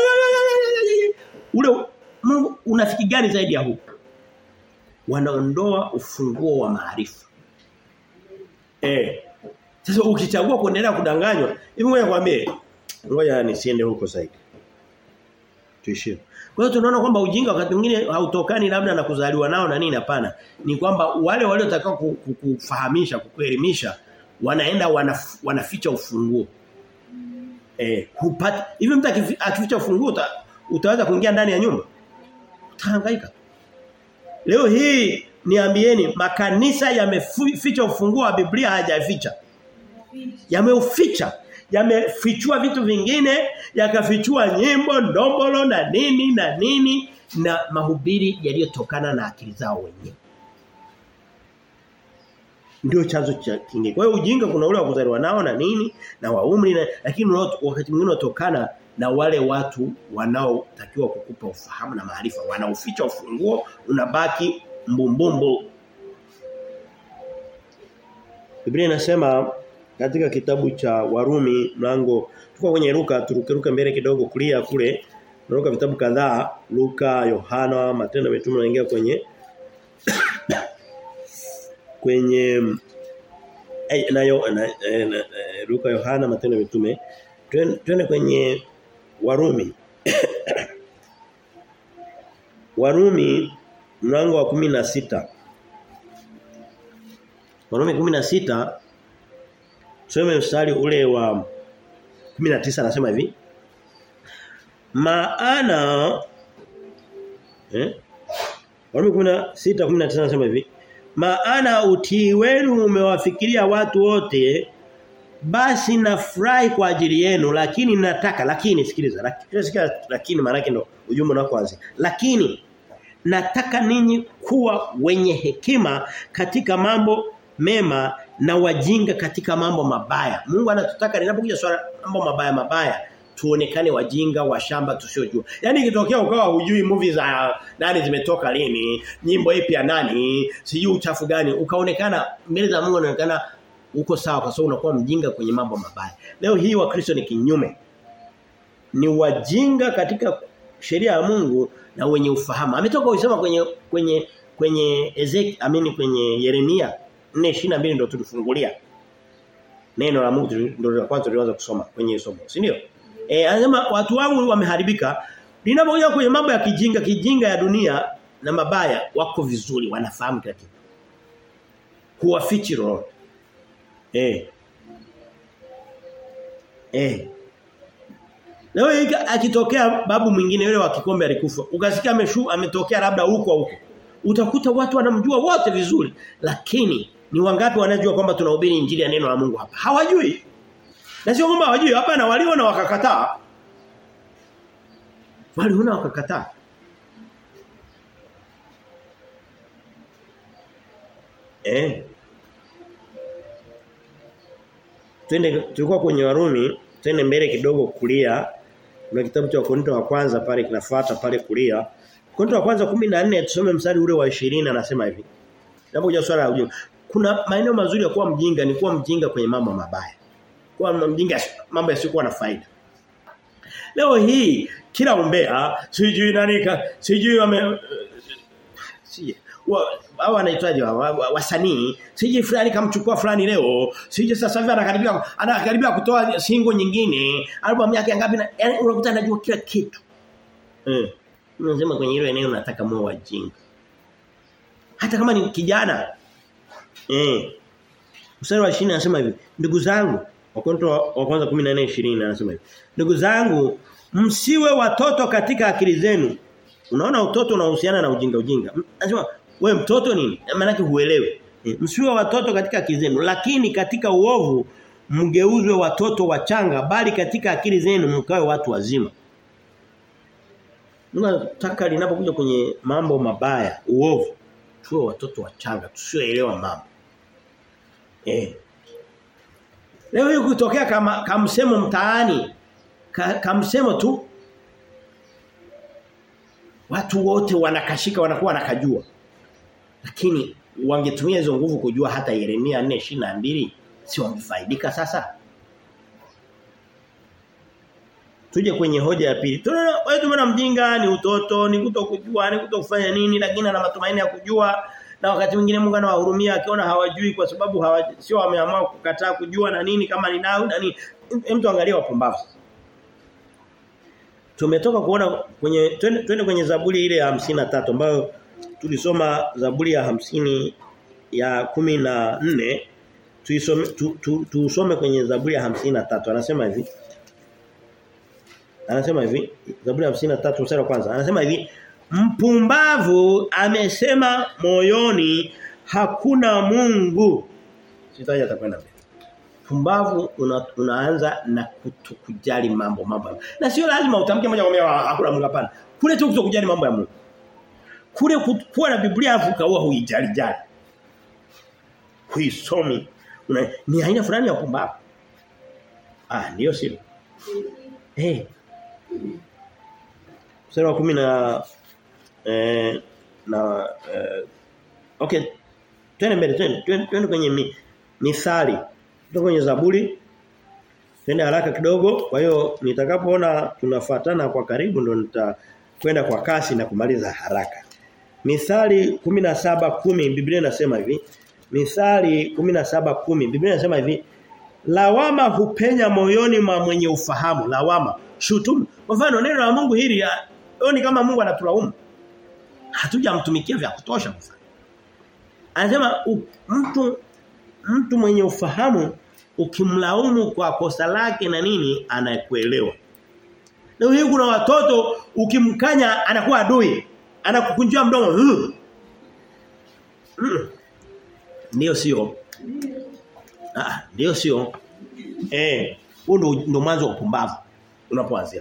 ule Mungu unafiki gani zaidi ya huu? Wanaondoa ufunguo wa maarifa. Eh. Sasa ukichagua kuendelea kudanganywa, hivi ngoja kwambie, ngoja nisiende huko zaidi. Tuishie. Kwa hiyo tunaona kwamba ujinga wakati mwingine hautokani labda na kuzaliwa nao na nini hapana. Ni kwamba wale waliotakao kukufahamisha, kukuelimisha wanaenda wanaf, wanaficha ufunguo. Eh, hupata hivi mtu akificha ufunguo uta, utaweza kuingia ndani ya nyumba? Utahangaika. Leo hii niambieni makanisa yameficha ufunguo wa Biblia hajaficha. Yameuficha. Yamefichua vitu vingine, yakafichua nyimbo, ndombolo na nini na nini na mahubiri yaliyotokana na akili zao wenyewe. Ndio chanzo cha kingine. Kwa hiyo ujinga kuna ule wa kuzaliwa nao na nini na wa umri na lakini wakati mwingine unatokana na wale watu wanaotakiwa kukupa ufahamu na maarifa. Wanauficha ufunguo unabaki mbumbumbu. Biblia inasema katika kitabu cha Warumi mlango tuko kwenye Luka turukeruke mbele kidogo kulia kule Luka vitabu kadhaa Luka Yohana Matendo ya Mitume naingia kwenye kwenye eh, na, yo, na, eh, na eh, Luka Yohana Matendo ya Mitume twende kwenye Warumi Warumi mlango wa kumi na sita Warumi kumi na sita Tusome mstari ule wa 19 anasema hivi. Maana eh? Warumi 16 19 anasema hivi. Maana utii wenu umewafikiria watu wote basi nafurahi kwa ajili yenu lakini nataka lakini sikiliza lakini lakini maana yake ndo ujumbe unakoanza. Lakini nataka ninyi kuwa wenye hekima katika mambo mema na wajinga katika mambo mabaya. Mungu anatutaka linapokuja swala mambo mabaya mabaya tuonekane wajinga wa shamba tusiojua. Yaani ikitokea ukawa hujui movie za nani zimetoka lini, nyimbo ipi ya nani, sijui uchafu gani, ukaonekana mbele za Mungu unaonekana uko sawa kwa sababu unakuwa mjinga kwenye mambo mabaya. Leo hii wa Kristo ni kinyume. Ni wajinga katika sheria ya Mungu na wenye ufahamu. Ametoka kusema kwenye kwenye kwenye Ezekiel, amini kwenye Yeremia 4:22 ndio tulifungulia. Neno la Mungu ndio la kwanza tulianza kusoma kwenye somo, si ndio? Eh anasema watu wangu wameharibika. Linapokuja kwenye mambo ya kijinga, kijinga ya dunia na mabaya wako vizuri, wanafahamu kila kitu. Huwafichi roho. Eh. Eh. Leo hii akitokea babu mwingine yule wa kikombe alikufa. Ukasikia ameshu ametokea labda huko huko. Utakuta watu wanamjua wote vizuri, lakini ni wangapi wanajua kwamba tunahubiri injili ya neno la Mungu hapa? Hawajui. Na sio kwamba hawajui, hapa na waliona wakakataa. Waliona wakakataa. Eh. Twende tulikuwa kwenye Warumi, twende mbele kidogo kulia. Kuna kitabu cha Korinto wa kwanza pale kinafuata pale kulia. Korinto wa kwanza 14 tusome mstari ule wa 20 anasema hivi. Napokuja swala la ujinga. Kuna maeneo mazuri ya kuwa mjinga ni kuwa mjinga kwenye mambo mabaya. Kuwa mjinga mambo yasiyokuwa na faida. Leo hii kila umbea sijui nani sijui wame sije hao wanaitwaje wasanii sije fulani kamchukua fulani leo sije sasa hivi anakaribia anakaribia kutoa singo nyingine album yake ngapi na yani unakuta anajua kila kitu eh unasema kwenye hilo eneo nataka moyo wajinga hata kama ni kijana eh mstari wa 20 anasema hivi ndugu zangu wakonto wa kwanza 14 20 anasema hivi ndugu zangu msiwe watoto katika akili zenu unaona utoto unahusiana na ujinga ujinga anasema we mtoto nini maana yake huelewi e, msiwe watoto katika akili zenu lakini katika uovu mgeuzwe watoto wachanga bali katika akili zenu mkawe watu wazima Mungu anataka linapokuja kwenye mambo mabaya uovu tuwe watoto wachanga tusioelewa mambo eh Leo hii kutokea kama kamsemo mtaani ka, kamsemo tu watu wote wanakashika wanakuwa nakajua lakini wangetumia hizo nguvu kujua hata Yeremia 4:22 si wangefaidika sasa Tuje kwenye hoja ya pili. Tunaona wewe tumeona mjinga ni utoto, ni kutokujua, ni kutokufanya nini lakini ana matumaini ya kujua na wakati mwingine Mungu anawahurumia akiona hawajui kwa sababu hawa, sio wameamua kukataa kujua na nini kama ni nao na nini mtu angalia wapumbavu tumetoka kuona kwenye twende, twende kwenye Zaburi ile ya tatu ambayo tulisoma Zaburi ya hamsini ya kumi na nne tuisome tu, tu, tusome kwenye Zaburi ya tatu anasema hivi Anasema hivi Zaburi ya 53 mstari wa kwanza anasema hivi mpumbavu amesema moyoni hakuna Mungu sitaji atakwenda mbele pumbavu una, unaanza na kutokujali mambo mambo na sio lazima utamke moja kwa moja hakuna Mungu hapana kule tu kutokujali mambo ya Mungu kule kuwa na Biblia afuka huwa huijali jali huisomi una, ni aina fulani ya pumbavu ah ndio sio eh hey. Mstari wa kumi na eh, na eh, okay twende mbele twende twende kwenye mi, mithali Tuko kwenye Zaburi. Twende haraka kidogo. Kwa hiyo nitakapoona tunafuatana kwa karibu ndo nitakwenda kwa kasi na kumaliza haraka. Mithali 17:10 Biblia inasema hivi. Mithali 17:10 Biblia inasema hivi. Lawama hupenya moyoni mwa mwenye ufahamu. Lawama, shutumu. Kwa mfano neno la Mungu hili ni kama Mungu anatulaumu. Hatujamtumikia vya kutosha kwa Anasema mtu mtu mwenye ufahamu ukimlaumu kwa kosa lake na nini anakuelewa. Leo hii kuna watoto ukimkanya anakuwa adui. Anakukunjia mdomo. Mm. Mm. Ndio sio. Ah, ndio sio. Eh, huo ndo ndo mwanzo wa upumbavu unapoanzia.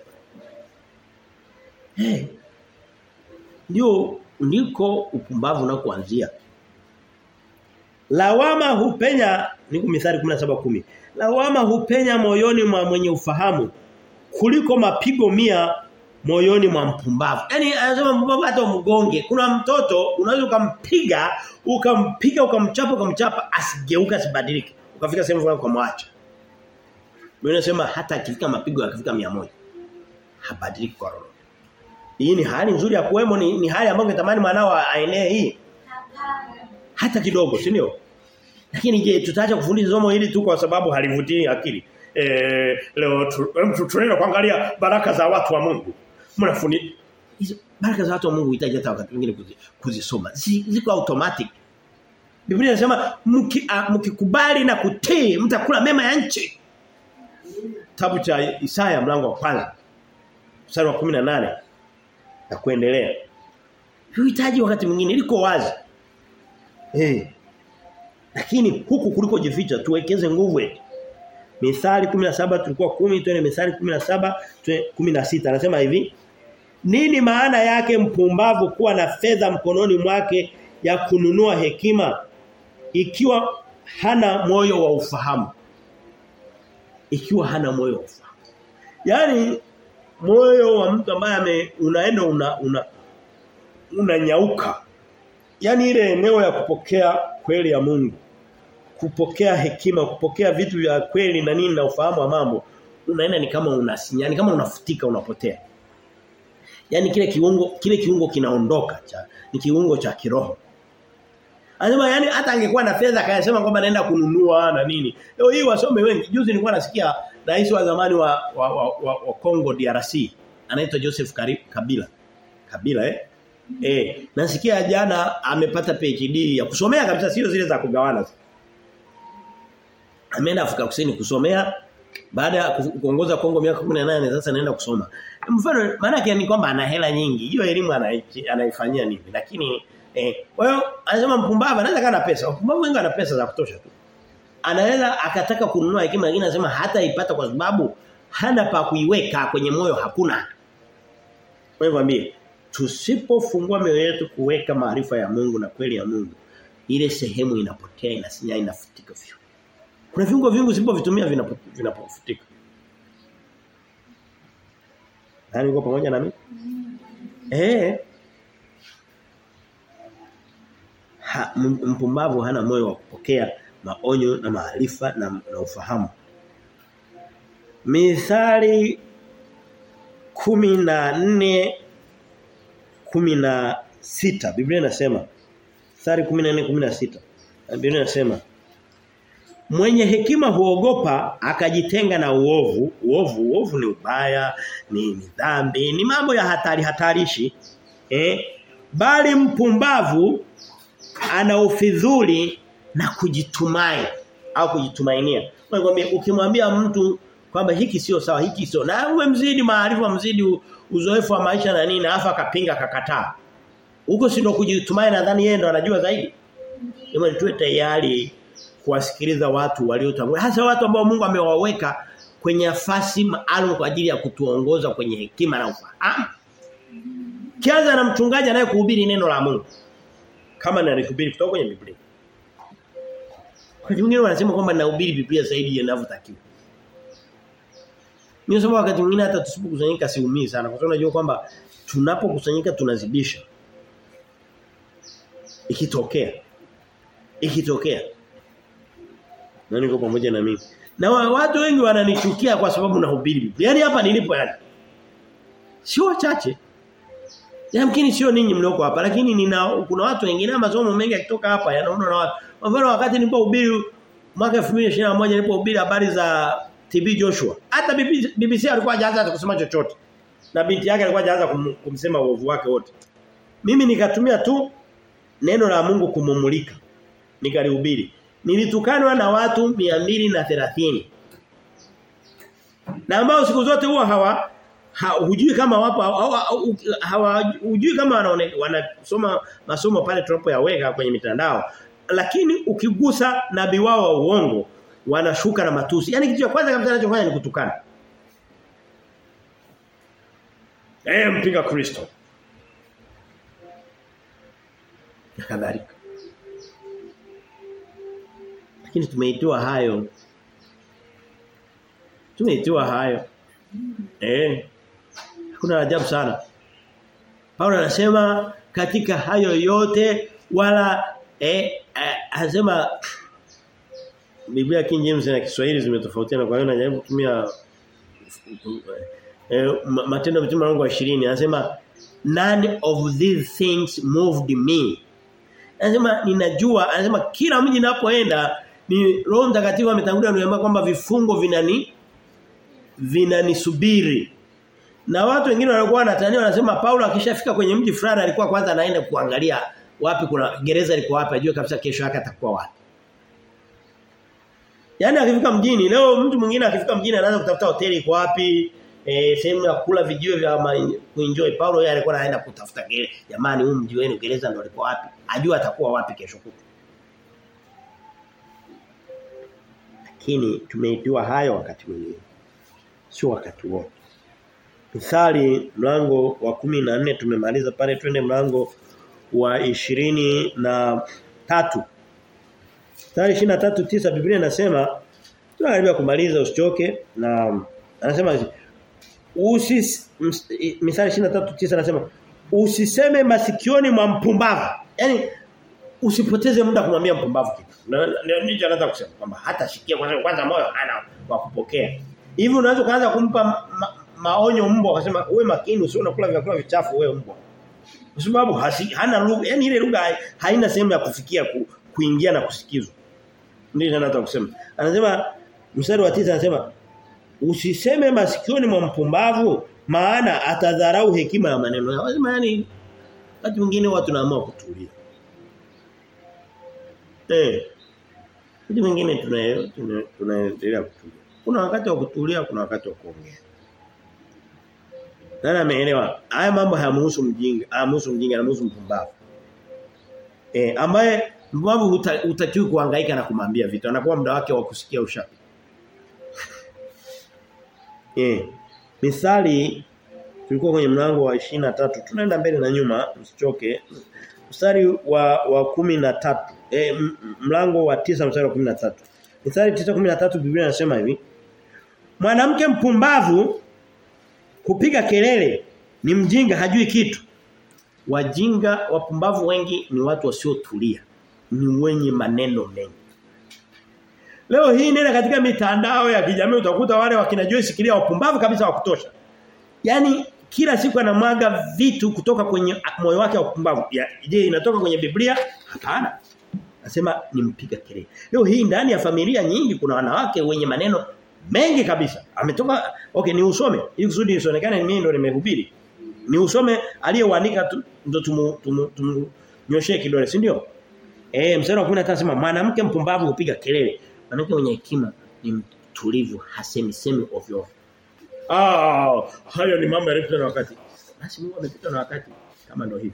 Eh. Ndio ndiko upumbavu unakoanzia. Lawama hupenya niko mithali 17:10. Lawama hupenya moyoni mwa mwenye ufahamu kuliko mapigo mia moyoni mwa mpumbavu. Yaani anasema mpumbavu hata mgonge. Kuna mtoto unaweza ukampiga, ukampiga ukamchapa ukamchapa asigeuka asibadilike. Ukafika sehemu fulani ukamwacha. Mimi nasema hata akifika mapigo yakifika 100 habadiliki kwa roho. Hii ni hali nzuri ya kuwemo ni, ni hali ambayo natamani mwanao aenee hii hata kidogo si ndio lakini je tutaacha kufundisha somo hili tu kwa sababu halivutii akili eh leo tu, tunaenda kuangalia baraka za watu wa Mungu mnafundi hizo baraka za watu wa Mungu hitaji hata wakati mwingine kuzisoma ziko automatic Biblia inasema mkikubali na kutii mtakula mema ya nchi Kitabu cha Isaya mlango wa kwanza mstari wa 18 na kuendelea Huhitaji wakati mwingine liko wazi Eh. Lakini huku kuliko jificha tuwekeze nguvu eti. Mithali 17 tulikuwa 10 twende Mithali 17 16 anasema hivi Nini maana yake mpumbavu kuwa na fedha mkononi mwake ya kununua hekima ikiwa hana moyo wa ufahamu ikiwa hana moyo wa ufahamu Yaani moyo wa mtu ambaye unaenda una una unanyauka yani ile eneo ya kupokea kweli ya Mungu kupokea hekima kupokea vitu vya kweli na nini na ufahamu wa mambo unaenda ni kama unasinya ni kama unafutika unapotea yani kile kiungo kile kiungo kinaondoka cha ni kiungo cha kiroho Anasema yani hata angekuwa na fedha akayasema kwamba naenda kununua na nini. Leo hii wasome wengi. Juzi nilikuwa nasikia rais wa zamani wa wa, wa, wa, wa Congo DRC anaitwa Joseph Kabila. Kabila eh? Eh, nasikia jana amepata PhD ya kusomea kabisa sio zile za kugawana. Ameenda Afrika Kusini kusomea baada ya kuongoza Kongo miaka 18 sasa anaenda kusoma. Mfano maana yake ni kwamba ana hela nyingi. Hiyo elimu anaifanyia nini? Lakini eh kwa hiyo anasema mpumbavu anaweza kana pesa. Mpumbavu wengi ana pesa za kutosha tu. Anaweza akataka kununua hekima lakini anasema hata ipata kwa sababu hana pa kuiweka kwenye moyo hakuna. Kwa hivyo ambie tusipofungua mioyo yetu kuweka maarifa ya Mungu na kweli ya Mungu ile sehemu inapotea inasinya inafutika vyo. Kuna viungo vingi usipovitumia vinapofutika. Nani uko pamoja na mimi? Eh. Ha, mpumbavu hana moyo wa kupokea maonyo na maarifa na, na ufahamu. Mithali kumi na nne kumi na sita Biblia inasema mstari 14 16. Biblia inasema Mwenye hekima huogopa akajitenga na uovu. Uovu, uovu ni ubaya, ni, ni dhambi, ni mambo ya hatari hatarishi. Eh? Bali mpumbavu ana ufidhuli na kujitumai au kujitumainia. Nakwambia ukimwambia mtu kwamba hiki sio sawa, hiki sio. Na uwe mzidi maarifa, mzidi uzoefu wa maisha na nini, afa akapinga akakataa. Huko si ndo kujitumai nadhani yeye ndo anajua zaidi. Hebu tuwe tayari kuwasikiliza watu waliotangulia hasa watu ambao Mungu amewaweka kwenye nafasi maalum kwa ajili ya kutuongoza kwenye hekima na ufahamu. Kianza na mchungaji anayekuhubiri neno la Mungu. Kama anahubiri kutoka kwenye Biblia. Kwa wengine wanasema kwamba nahubiri Biblia zaidi inavyotakiwa. Mimi nasema wakati mwingine hata tusipokusanyika siumii sana kwa sababu unajua kwamba tunapokusanyika tunazidisha. Ikitokea ikitokea na niko pamoja na mimi. Na watu wengi wananichukia kwa sababu nahubiri Biblia. Yaani hapa nilipo yani. Sio wachache. Yamkini sio ninyi mlioko hapa lakini nina kuna watu wengine masomo mengi yakitoka hapa yanaona na watu. Kwa mfano wakati nilipohubiri mwaka 2021 nilipohubiri habari za TB Joshua. Hata BBC alikuwa hajaanza kusema chochote. Na binti yake alikuwa hajaanza kum, kumsema uovu wake wote. Mimi nikatumia tu neno la Mungu kumumulika. Nikalihubiri. Nilitukanwa na watu 230. Na ambao siku zote huwa hawa ha, hujui kama wapo hawa hujui kama wanaone, wanasoma masomo pale tunapoyaweka kwenye mitandao lakini ukigusa nabii wao wa uongo wanashuka na matusi yani kitu cha kwanza kabisa anachofanya ni kutukana eh mpinga Kristo kadhalika lakini tumeitiwa hayo tumeitiwa hayo eh kuna ajabu sana Paulo anasema katika hayo yote wala eh, eh anasema Biblia King James na Kiswahili zimetofautiana kwa hiyo najaribu kutumia eh, matendo ya mtume wangu 20 anasema none of these things moved me anasema ninajua anasema kila mji ninapoenda ni Roho Mtakatifu ametangulia kuniambia kwamba vifungo vinani vinanisubiri na watu wengine walikuwa wanatania wanasema Paulo akishafika kwenye mji fulani alikuwa kwanza anaenda kuangalia wapi kuna gereza liko wapi ajue kabisa kesho yake atakuwa wapi. Yaani akifika mjini leo mtu mwingine akifika mjini anaanza kutafuta hoteli iko wapi, eh sehemu ya kula vijio vya kuenjoy. Paulo yeye alikuwa anaenda kutafuta gereza. Jamani huu mji wenu gereza ndio liko wapi? Ajue atakuwa wapi kesho kutu. Lakini tumeitiwa hayo wakati mwingine. Sio wakati wote. Mithali mlango wa kumi na nne tumemaliza pale twende mlango wa ishirini na tatu. Mithali ishirini na tatu tisa Biblia inasema tunakaribia kumaliza usichoke na anasema usis Mithali ishirini na tatu tisa anasema usiseme masikioni mwa mpumbavu. Yaani usipoteze muda kumwambia mpumbavu kitu. Ndio nicho anaanza kusema kwamba hata shikia kwanza kwanza moyo ana wa kupokea. Hivi unaweza kuanza kumpa ma, ma, maonyo mbwa akasema wewe makini usio unakula vyakula vichafu wewe mbwa. Kwa sababu hana lugha yani ile lugha haina sehemu ya kufikia ku, kuingia na kusikizwa. Ndio anataka kusema. Anasema mstari wa 9 anasema usiseme masikioni mwa mpumbavu maana atadharau hekima ya maneno yao. Anasema yani wakati mwingine watu naamua kutulia. Eh. Wakati mwingine tunaendelea tuna, tuna kutulia. Kuna wakati wa kutulia, kuna wakati wa kuongea. Nani ameelewa? Haya mambo hayamhusu mjinga, hayamhusu mjinga, yanamhusu mpumbavu. Eh, ambaye mpumbavu hutakiwi kuhangaika na kumwambia vitu. Anakuwa muda wake wa kusikia ushapi. eh. Mithali tulikuwa kwenye mlango wa tatu Tunaenda mbele na nyuma, msichoke. Mstari wa wa kumi na tatu eh mlango wa tisa mstari wa 13. Mithali 9:13 Biblia inasema hivi. Mwanamke mpumbavu kupiga kelele ni mjinga hajui kitu. Wajinga wapumbavu wengi ni watu wasiotulia. Ni wenye maneno mengi. Leo hii nenda katika mitandao ya kijamii utakuta wale wakina Joyce Kilia wapumbavu kabisa wa kutosha. Yaani kila siku anamwaga vitu kutoka kwenye moyo wake wa kupumbavu. Je, inatoka kwenye Biblia? Hapana. Anasema nimpiga kelele. Leo hii ndani ya familia nyingi kuna wanawake wenye maneno mengi kabisa. Ametoka okay ni usome ili kusudi isionekane mimi ndo nimehubiri. Ni usome aliyeuandika ndo tumu, tumu, tumu nyoshee kidole, si ndio? Eh mstari wa 15 anasema mwanamke mpumbavu hupiga kelele. Mwanamke mwenye hekima ni mtulivu, hasemi semi ovyo. Ah, hayo ni mambo yaliyopita na wakati. Basi Mungu amepita na wakati kama ndio hivi.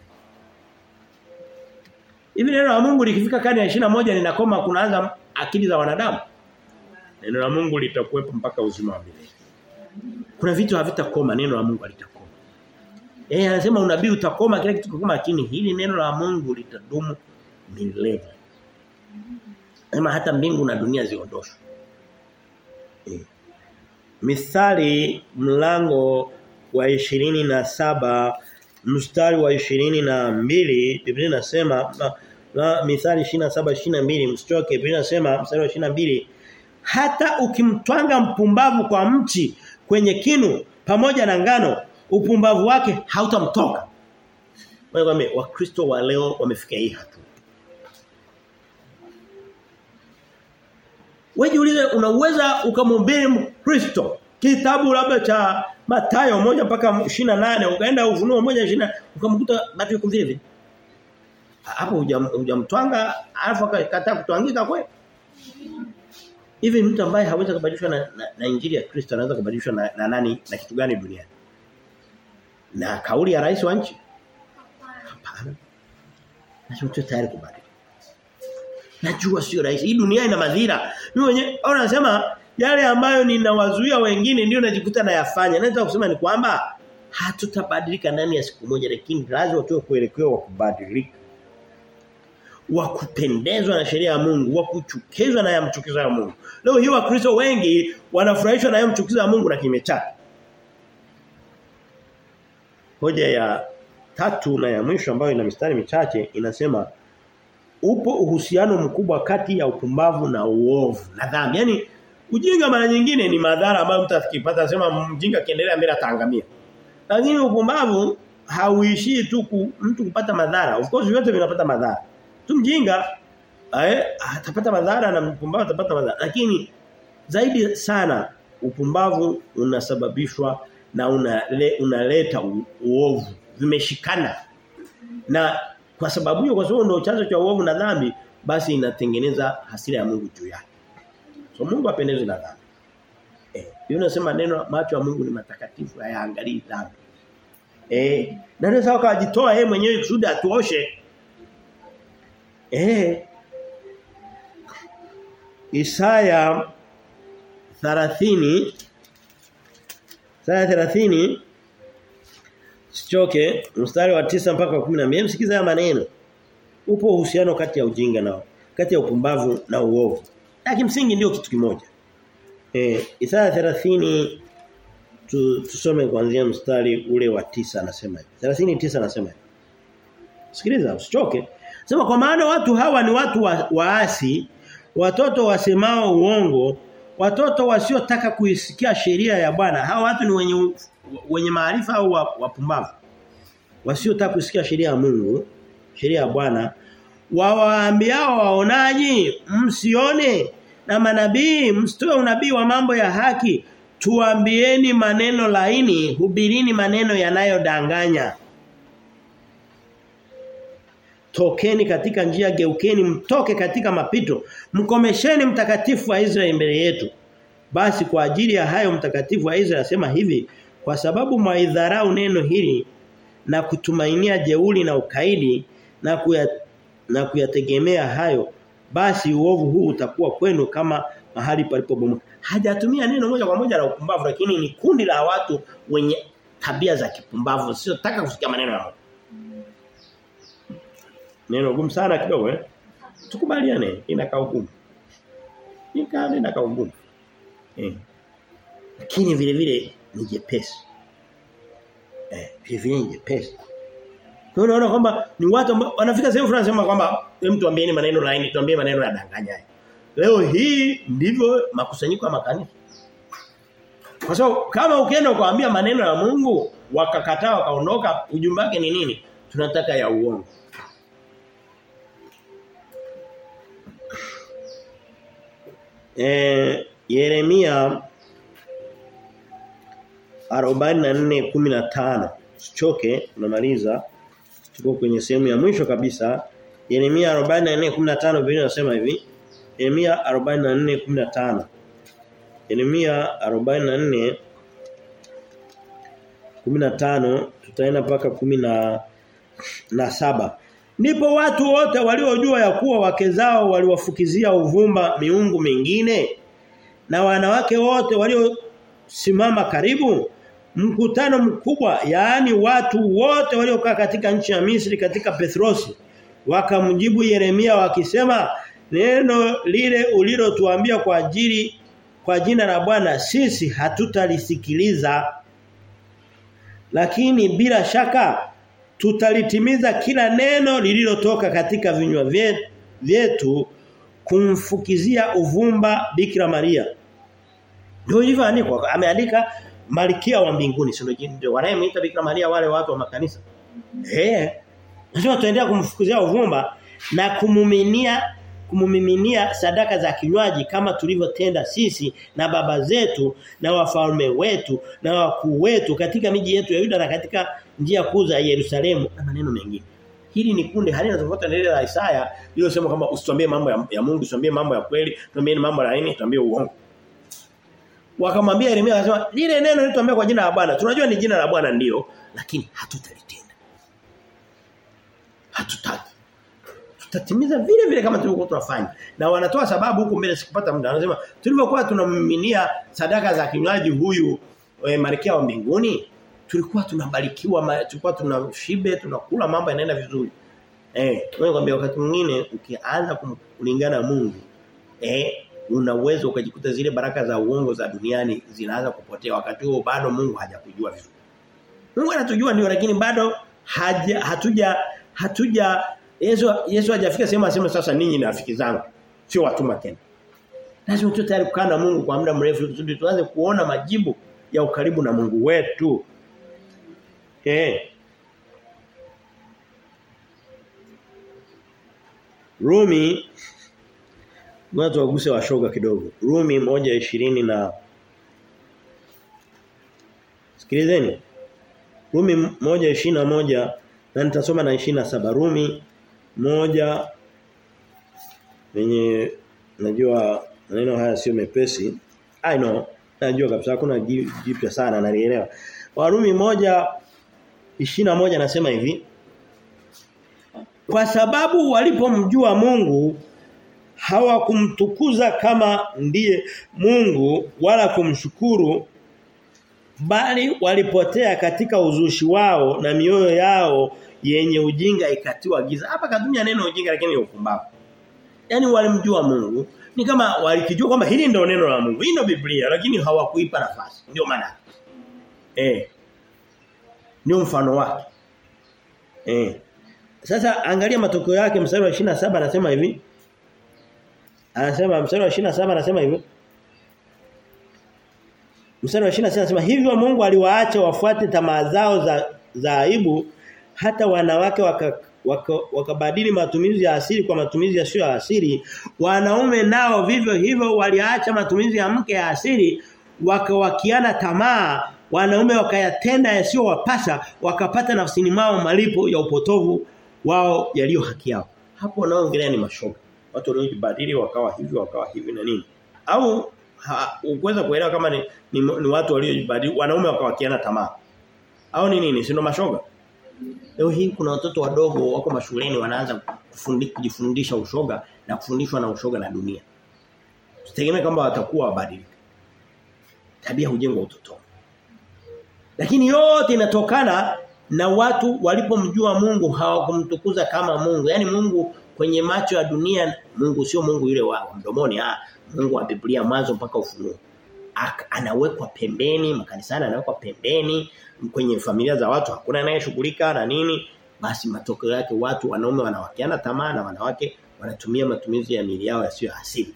Hivi neno la Mungu likifika kani ya 21 linakoma kunaanza akili za wanadamu. Neno la Mungu litakuwepo mpaka uzima wa milele. Kuna vitu havitakoma neno la Mungu litakoma. Eh anasema unabii utakoma kila kitu kikoma lakini hili neno la Mungu litadumu milele. Sema hata mbingu na dunia ziondoshwe. Eh. Mithali mlango wa ishirini na saba mstari wa ishirini na mbili Biblia inasema na, na Mithali 27 22 msitoke Biblia inasema mstari wa 22 hata ukimtwanga mpumbavu kwa mchi kwenye kinu pamoja na ngano upumbavu wake hautamtoka. Wewe wakristo wa leo wamefikia hii hatua. Wewe jiulize unaweza ukamhubiri Mkristo kitabu labda cha Mathayo moja mpaka 28 ukaenda ufunuo moja 20 ukamkuta bado yuko vile vile. Hapo hujamtwanga alafu akakataa kutwangika kweli. Hivi mtu ambaye hawezi kubadilishwa na, na, na injili ya Kristo anaweza kubadilishwa na, na nani na kitu gani duniani? Na kauli ya rais wa nchi? Hapana. Lazima tuwe tayari kubadilika. Najua sio rahisi. Hii dunia ina madhira. Mimi mwenyewe au nasema yale ambayo ninawazuia wengine ndio najikuta nayafanya. Naweza kusema ni kwamba hatutabadilika ndani ya siku moja lakini lazima tuwe kuelekea wa kubadilika. Wa kupendezwa na sheria ya Mungu, wa kuchukizwa na yamchukiza ya Mungu. Leo hii wakristo wengi wanafurahishwa na yamchukiza ya Mungu na kimechaka. Hoja ya tatu na ya mwisho ambayo ina mistari michache inasema upo uhusiano mkubwa kati ya upumbavu na uovu na dhambi. Yaani ujinga mara nyingine ni madhara ambayo mtu atakipata sema mjinga kiendelea mbele ataangamia. Lakini upumbavu hauishii tu ku, mtu kupata madhara. Of course vyote vinapata madhara. Tu mjinga eh atapata madhara na mpumbavu atapata madhara. Lakini zaidi sana upumbavu unasababishwa na unale, unaleta uovu. Vimeshikana. Na kwa sababu hiyo kwa sababu ndio chanzo cha uovu na dhambi basi inatengeneza hasira ya Mungu juu yake. So Mungu apendezwe na dhambi. Eh, hiyo nasema neno macho ya Mungu ni matakatifu hayaangalii dhambi. Eh, na ndio sawa kajitoa yeye mwenyewe kusudi atuoshe. Eh. Isaya 30 Isaya 30 Sichoke mstari wa tisa mpaka 12 msikiza haya maneno. Upo uhusiano kati ya ujinga na kati ya upumbavu na uovu. Na kimsingi ndio kitu kimoja. Eh Isaya 30 tu, tusome kuanzia mstari ule wa tisa anasema hivi. 39 anasema hivi. Sikiliza usichoke. Sema kwa maana watu hawa ni watu wa, waasi, watoto wasemao uongo, watoto wasiotaka kuisikia sheria ya Bwana. Hawa watu ni wenye wenye maarifa au wapumbavu. Wasiotaka kusikia sheria ya Mungu, sheria ya Bwana, wawaambiao waonaji msione na manabii msitoe unabii wa mambo ya haki tuambieni maneno laini hubirini maneno yanayodanganya tokeni katika njia geukeni mtoke katika mapito mkomesheni mtakatifu wa Israeli mbele yetu basi kwa ajili ya hayo mtakatifu wa Israeli asema hivi kwa sababu mwaidharau neno hili na kutumainia jeuli na ukaidi na kuya, na kuyategemea hayo basi uovu huu utakuwa kwenu kama mahali palipobomoka hajatumia neno moja kwa moja la upumbavu lakini ni kundi la watu wenye tabia za kipumbavu sio taka kusikia maneno ya Mungu neno gumu sana kidogo eh tukubaliane inakaa ugumu inakaa inakaa ugumu eh lakini vile vile ni jepesi eh vile vile ni jepesi kwa unaona kwamba ni watu wanafika sehemu fulani sema kwamba mtu ambieni maneno laini tuambie maneno ya danganyaye leo hii ndivyo makusanyiko ya makanisa kwa sababu kama ukienda kuambia maneno ya Mungu wakakataa wakaondoka ujumbe wake ni nini tunataka ya uongo eh Yeremia 44:15 Sichoke tunamaliza tuko kwenye sehemu ya mwisho kabisa Yeremia 44:15 Biblia inasema hivi Yeremia 44:15 Yeremia 44 15 tutaenda mpaka kumi na, na saba Ndipo watu wote waliojua ya kuwa wake zao waliwafukizia uvumba miungu mingine na wanawake wote waliosimama karibu mkutano mkubwa yaani watu wote waliokaa katika nchi ya Misri katika Petrosi wakamjibu Yeremia wakisema neno lile ulilotuambia kwa ajili kwa jina la Bwana sisi hatutalisikiliza lakini bila shaka tutalitimiza kila neno lililotoka katika vinywa vyetu kumfukizia uvumba Bikira Maria ndio ilivyoandikwa ameandika malkia wa mbinguni sio ndio wanayemuita Bikira Maria wale watu wa makanisa eh lazima tuendelea kumfukizia uvumba na kumuminia kumumiminia sadaka za kinywaji kama tulivyotenda sisi na baba zetu na wafalme wetu na wakuu wetu katika miji yetu ya Yuda na katika njia kuu za Yerusalemu na maneno mengine. Hili ni kundi halina tofauti na ile la Isaya iliyosema kwamba usituambie mambo ya, ya Mungu, usituambie mambo ya kweli, tuambie mambo ya nini, tuambie uongo. Wakamwambia Yeremia akasema lile neno lituambia kwa jina la Bwana. Tunajua ni jina la Bwana ndio, lakini hatutalitenda. Hatutaki tutatimiza vile vile kama tulivyokuwa tunafanya. Na wanatoa sababu huko mbele sikupata muda. Wanasema tulivyokuwa tunamiminia sadaka za kinywaji huyu e, Malkia wa mbinguni, tulikuwa tunabarikiwa, tulikuwa tunashibe, tunakula mambo yanaenda vizuri. Eh, wewe kwambia wakati mwingine ukianza kulingana na Mungu, eh una uwezo ukajikuta zile baraka za uongo za duniani zinaanza kupotea wakati huo bado Mungu hajakujua vizuri. Mungu anatujua ndio lakini bado haja hatuja hatuja Yesu Yesu hajafika sehemu aseme sasa ninyi ni rafiki zangu. Sio watuma tena. Lazima tuwe tayari kukaa na Mungu kwa muda mrefu kusudi tuanze kuona majibu ya ukaribu na Mungu wetu. Eh. Rumi Ngoja waguse washoga kidogo. Rumi moja ishirini na Sikilizeni. Rumi moja ishirini na moja na nitasoma na ishirini na saba Rumi moja yenye najua maneno haya sio mepesi. I know. Najua kabisa hakuna jipya sana nalielewa. Warumi moja ishirini na moja nasema hivi. Kwa sababu walipomjua Mungu hawakumtukuza kama ndiye Mungu wala kumshukuru bali walipotea katika uzushi wao na mioyo yao yenye ujinga ikatiwa giza. Hapa katumia neno ujinga lakini ni upumbavu. Yaani walimjua Mungu ni kama walikijua kwamba hili ndio neno la Mungu. Hii ndio Biblia lakini hawakuipa nafasi. Ndio maana. Eh. Ndio mfano wake. Eh. Sasa angalia matokeo yake mstari wa 27 anasema hivi. Anasema mstari wa 27 anasema hivi. Mstari wa 26 anasema hivyo Mungu aliwaacha wafuate tamaa zao za za aibu hata wanawake wakabadili waka, waka matumizi ya asili kwa matumizi yasiyo ya asili wanaume nao vivyo hivyo waliacha matumizi ya mke ya asili wakawakiana tamaa wanaume wakayatenda yasiyowapasa wakapata nafsini mwao malipo ya upotovu wao yaliyo haki yao hapo wanaoongelea ni mashoga watu waliojibadili wakawa hivi wakawa hivi na nini au uweza kuelewa kama ni, ni, ni watu waliojibadili wanaume wakawakiana tamaa au ni nini si ndo mashoga Leo hii kuna watoto wadogo wako mashuleni wanaanza kujifundisha ushoga na kufundishwa na ushoga na dunia. Tutegemea kwamba watakuwa wabadilika. Tabia hujengwa utotoni. Lakini yote inatokana na watu walipomjua Mungu hawakumtukuza kama Mungu. Yaani Mungu kwenye macho ya dunia Mungu sio Mungu yule wa mdomoni ah Mungu wa Biblia mwanzo mpaka ufunuo. Anawekwa pembeni, makanisani anawekwa pembeni, kwenye familia za watu hakuna anayeshughulika na nini basi matokeo yake watu wanaume wanawakiana tamaa na wanawake wanatumia matumizi ya mili yao yasiyo asili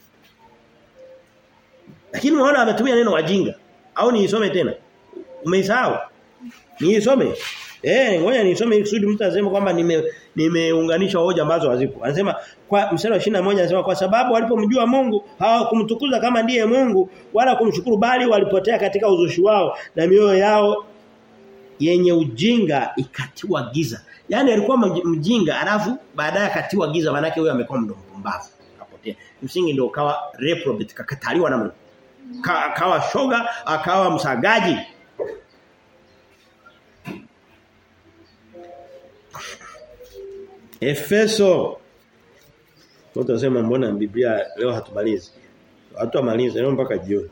lakini unaona ametumia neno wajinga au niisome tena umeisahau Niisome. Eh, ngoja nisome ili kusudi mtu aseme kwamba nime nimeunganisha hoja ambazo hazipo. Anasema kwa mstari wa 21 anasema kwa sababu walipomjua Mungu hawakumtukuza kama ndiye Mungu wala kumshukuru bali walipotea katika uzushi wao na mioyo yao yenye ujinga ikatiwa giza. Yaani alikuwa mjinga alafu baadaye akatiwa giza maana yake huyo amekuwa mdomo mpumbavu. Kapotea. Msingi ndio kawa reprobate kakataliwa na Mungu. Ka, akawa shoga, akawa msagaji. Efeso Watu wasema mbona Biblia leo hatumalizi. Watu wamalize leo mpaka jioni.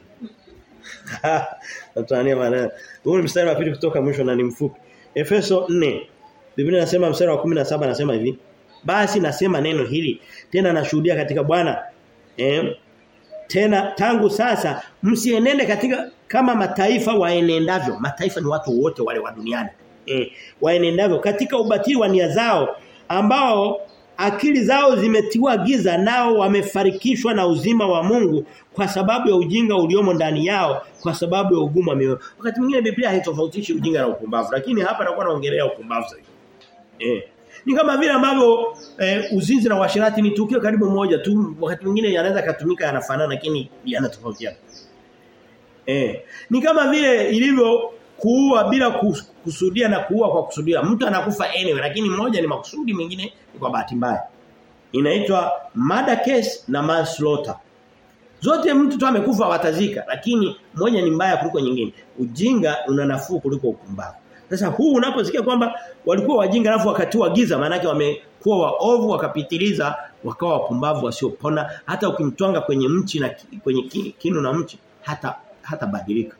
Natania maana. Huu ni mstari wa pili kutoka mwisho na ni mfupi. Efeso 4. Biblia inasema mstari wa 17 anasema hivi. Basi nasema neno hili tena nashuhudia katika Bwana. Eh, tena tangu sasa msienende katika kama mataifa waenendavyo. Mataifa ni watu wote wale wa duniani. Eh, waenendavyo katika ubatili wa nia zao ambao akili zao zimetiwa giza nao wamefarikishwa na uzima wa Mungu kwa sababu ya ujinga uliomo ndani yao kwa sababu ya ugumu wa mioyo. Wakati mwingine Biblia haitofautishi ujinga na upumbavu lakini hapa nakuwa naongelea upumbavu zaidi. Eh. Ni kama vile ambavyo eh, uzinzi na uasherati ni tukio karibu moja tu wakati mwingine yanaweza katumika yanafanana lakini yanatofautiana. Eh. Ni kama vile ilivyo kuua bila kusudia na kuua kwa kusudia. Mtu anakufa anyway lakini mmoja ni makusudi mwingine ni kwa bahati mbaya. Inaitwa murder case na manslaughter. Zote mtu tu amekufa watazika lakini moja ni mbaya kuliko nyingine. Ujinga una nafuu kuliko upumbavu. Sasa huu unaposikia kwamba walikuwa wajinga alafu wakatiwa giza maana yake wamekuwa waovu wakapitiliza wakawa wapumbavu wasiopona hata ukimtwanga kwenye mchi na kwenye kinu na mchi hata hata badilika.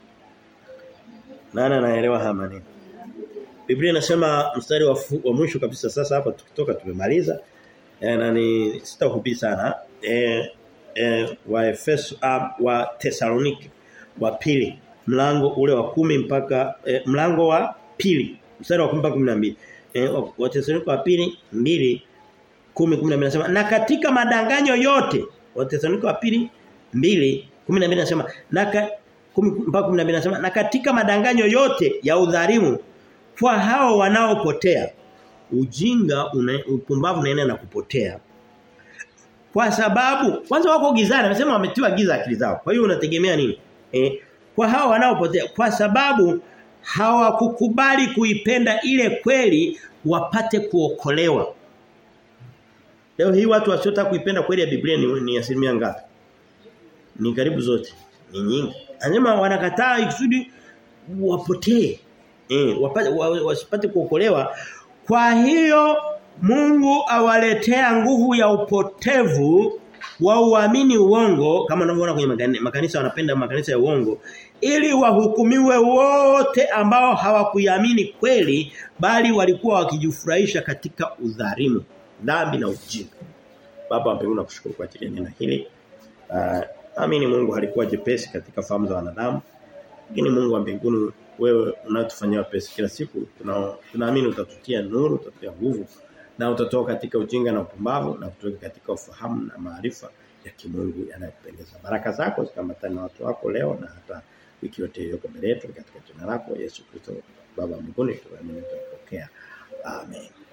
Nani anaelewa haya maneno? Biblia inasema mstari wa, wa mwisho kabisa sasa hapa tukitoka tumemaliza. E, na ni sitahubiri sana. Eh e, wa Efeso uh, wa Tesalonike wa pili mlango ule wa kumi mpaka e, mlango wa pili mstari wa 10 mpaka 12. Eh wa Tesalonike wa pili 2 10 12 nasema na katika madanganyo yote wa Tesalonike wa pili 2 12 nasema na ka, mpaka 12 nasema na katika madanganyo yote ya udhalimu kwa hao wanaopotea ujinga una, upumbavu unaenda na kupotea kwa sababu kwanza wako gizani anasema wametiwa giza akili zao kwa hiyo unategemea nini eh, kwa hao wanaopotea kwa sababu hawakukubali kuipenda ile kweli wapate kuokolewa leo hii watu wasiotaka kuipenda kweli ya Biblia ni, ni asilimia ngapi ni karibu zote ni nyingi anasema wanakataa ikusudi wapotee eh wapate wasipate kuokolewa kwa hiyo Mungu awaletea nguvu ya upotevu wa uamini uongo kama unavyoona kwenye makanisa wanapenda makanisa ya uongo ili wahukumiwe wote ambao hawakuiamini kweli bali walikuwa wakijifurahisha katika udhalimu dhambi na ujinga baba mbinguni nakushukuru kwa ajili ya neno hili uh, amini Mungu halikuwa jepesi katika fahamu za wanadamu lakini Mungu wa mbinguni wewe unatufanyia pesi kila siku tunaamini utatutia nuru utatutia nguvu na utatoa katika ujinga na upumbavu na kutoka katika ufahamu na maarifa ya kimungu yanayopendeza. Baraka zako zikambatane na watu wako leo na hata wiki yote iliyoko mbele yetu katika jina lako Yesu Kristo Baba mbinguni tunaamini tutapokea. Amen.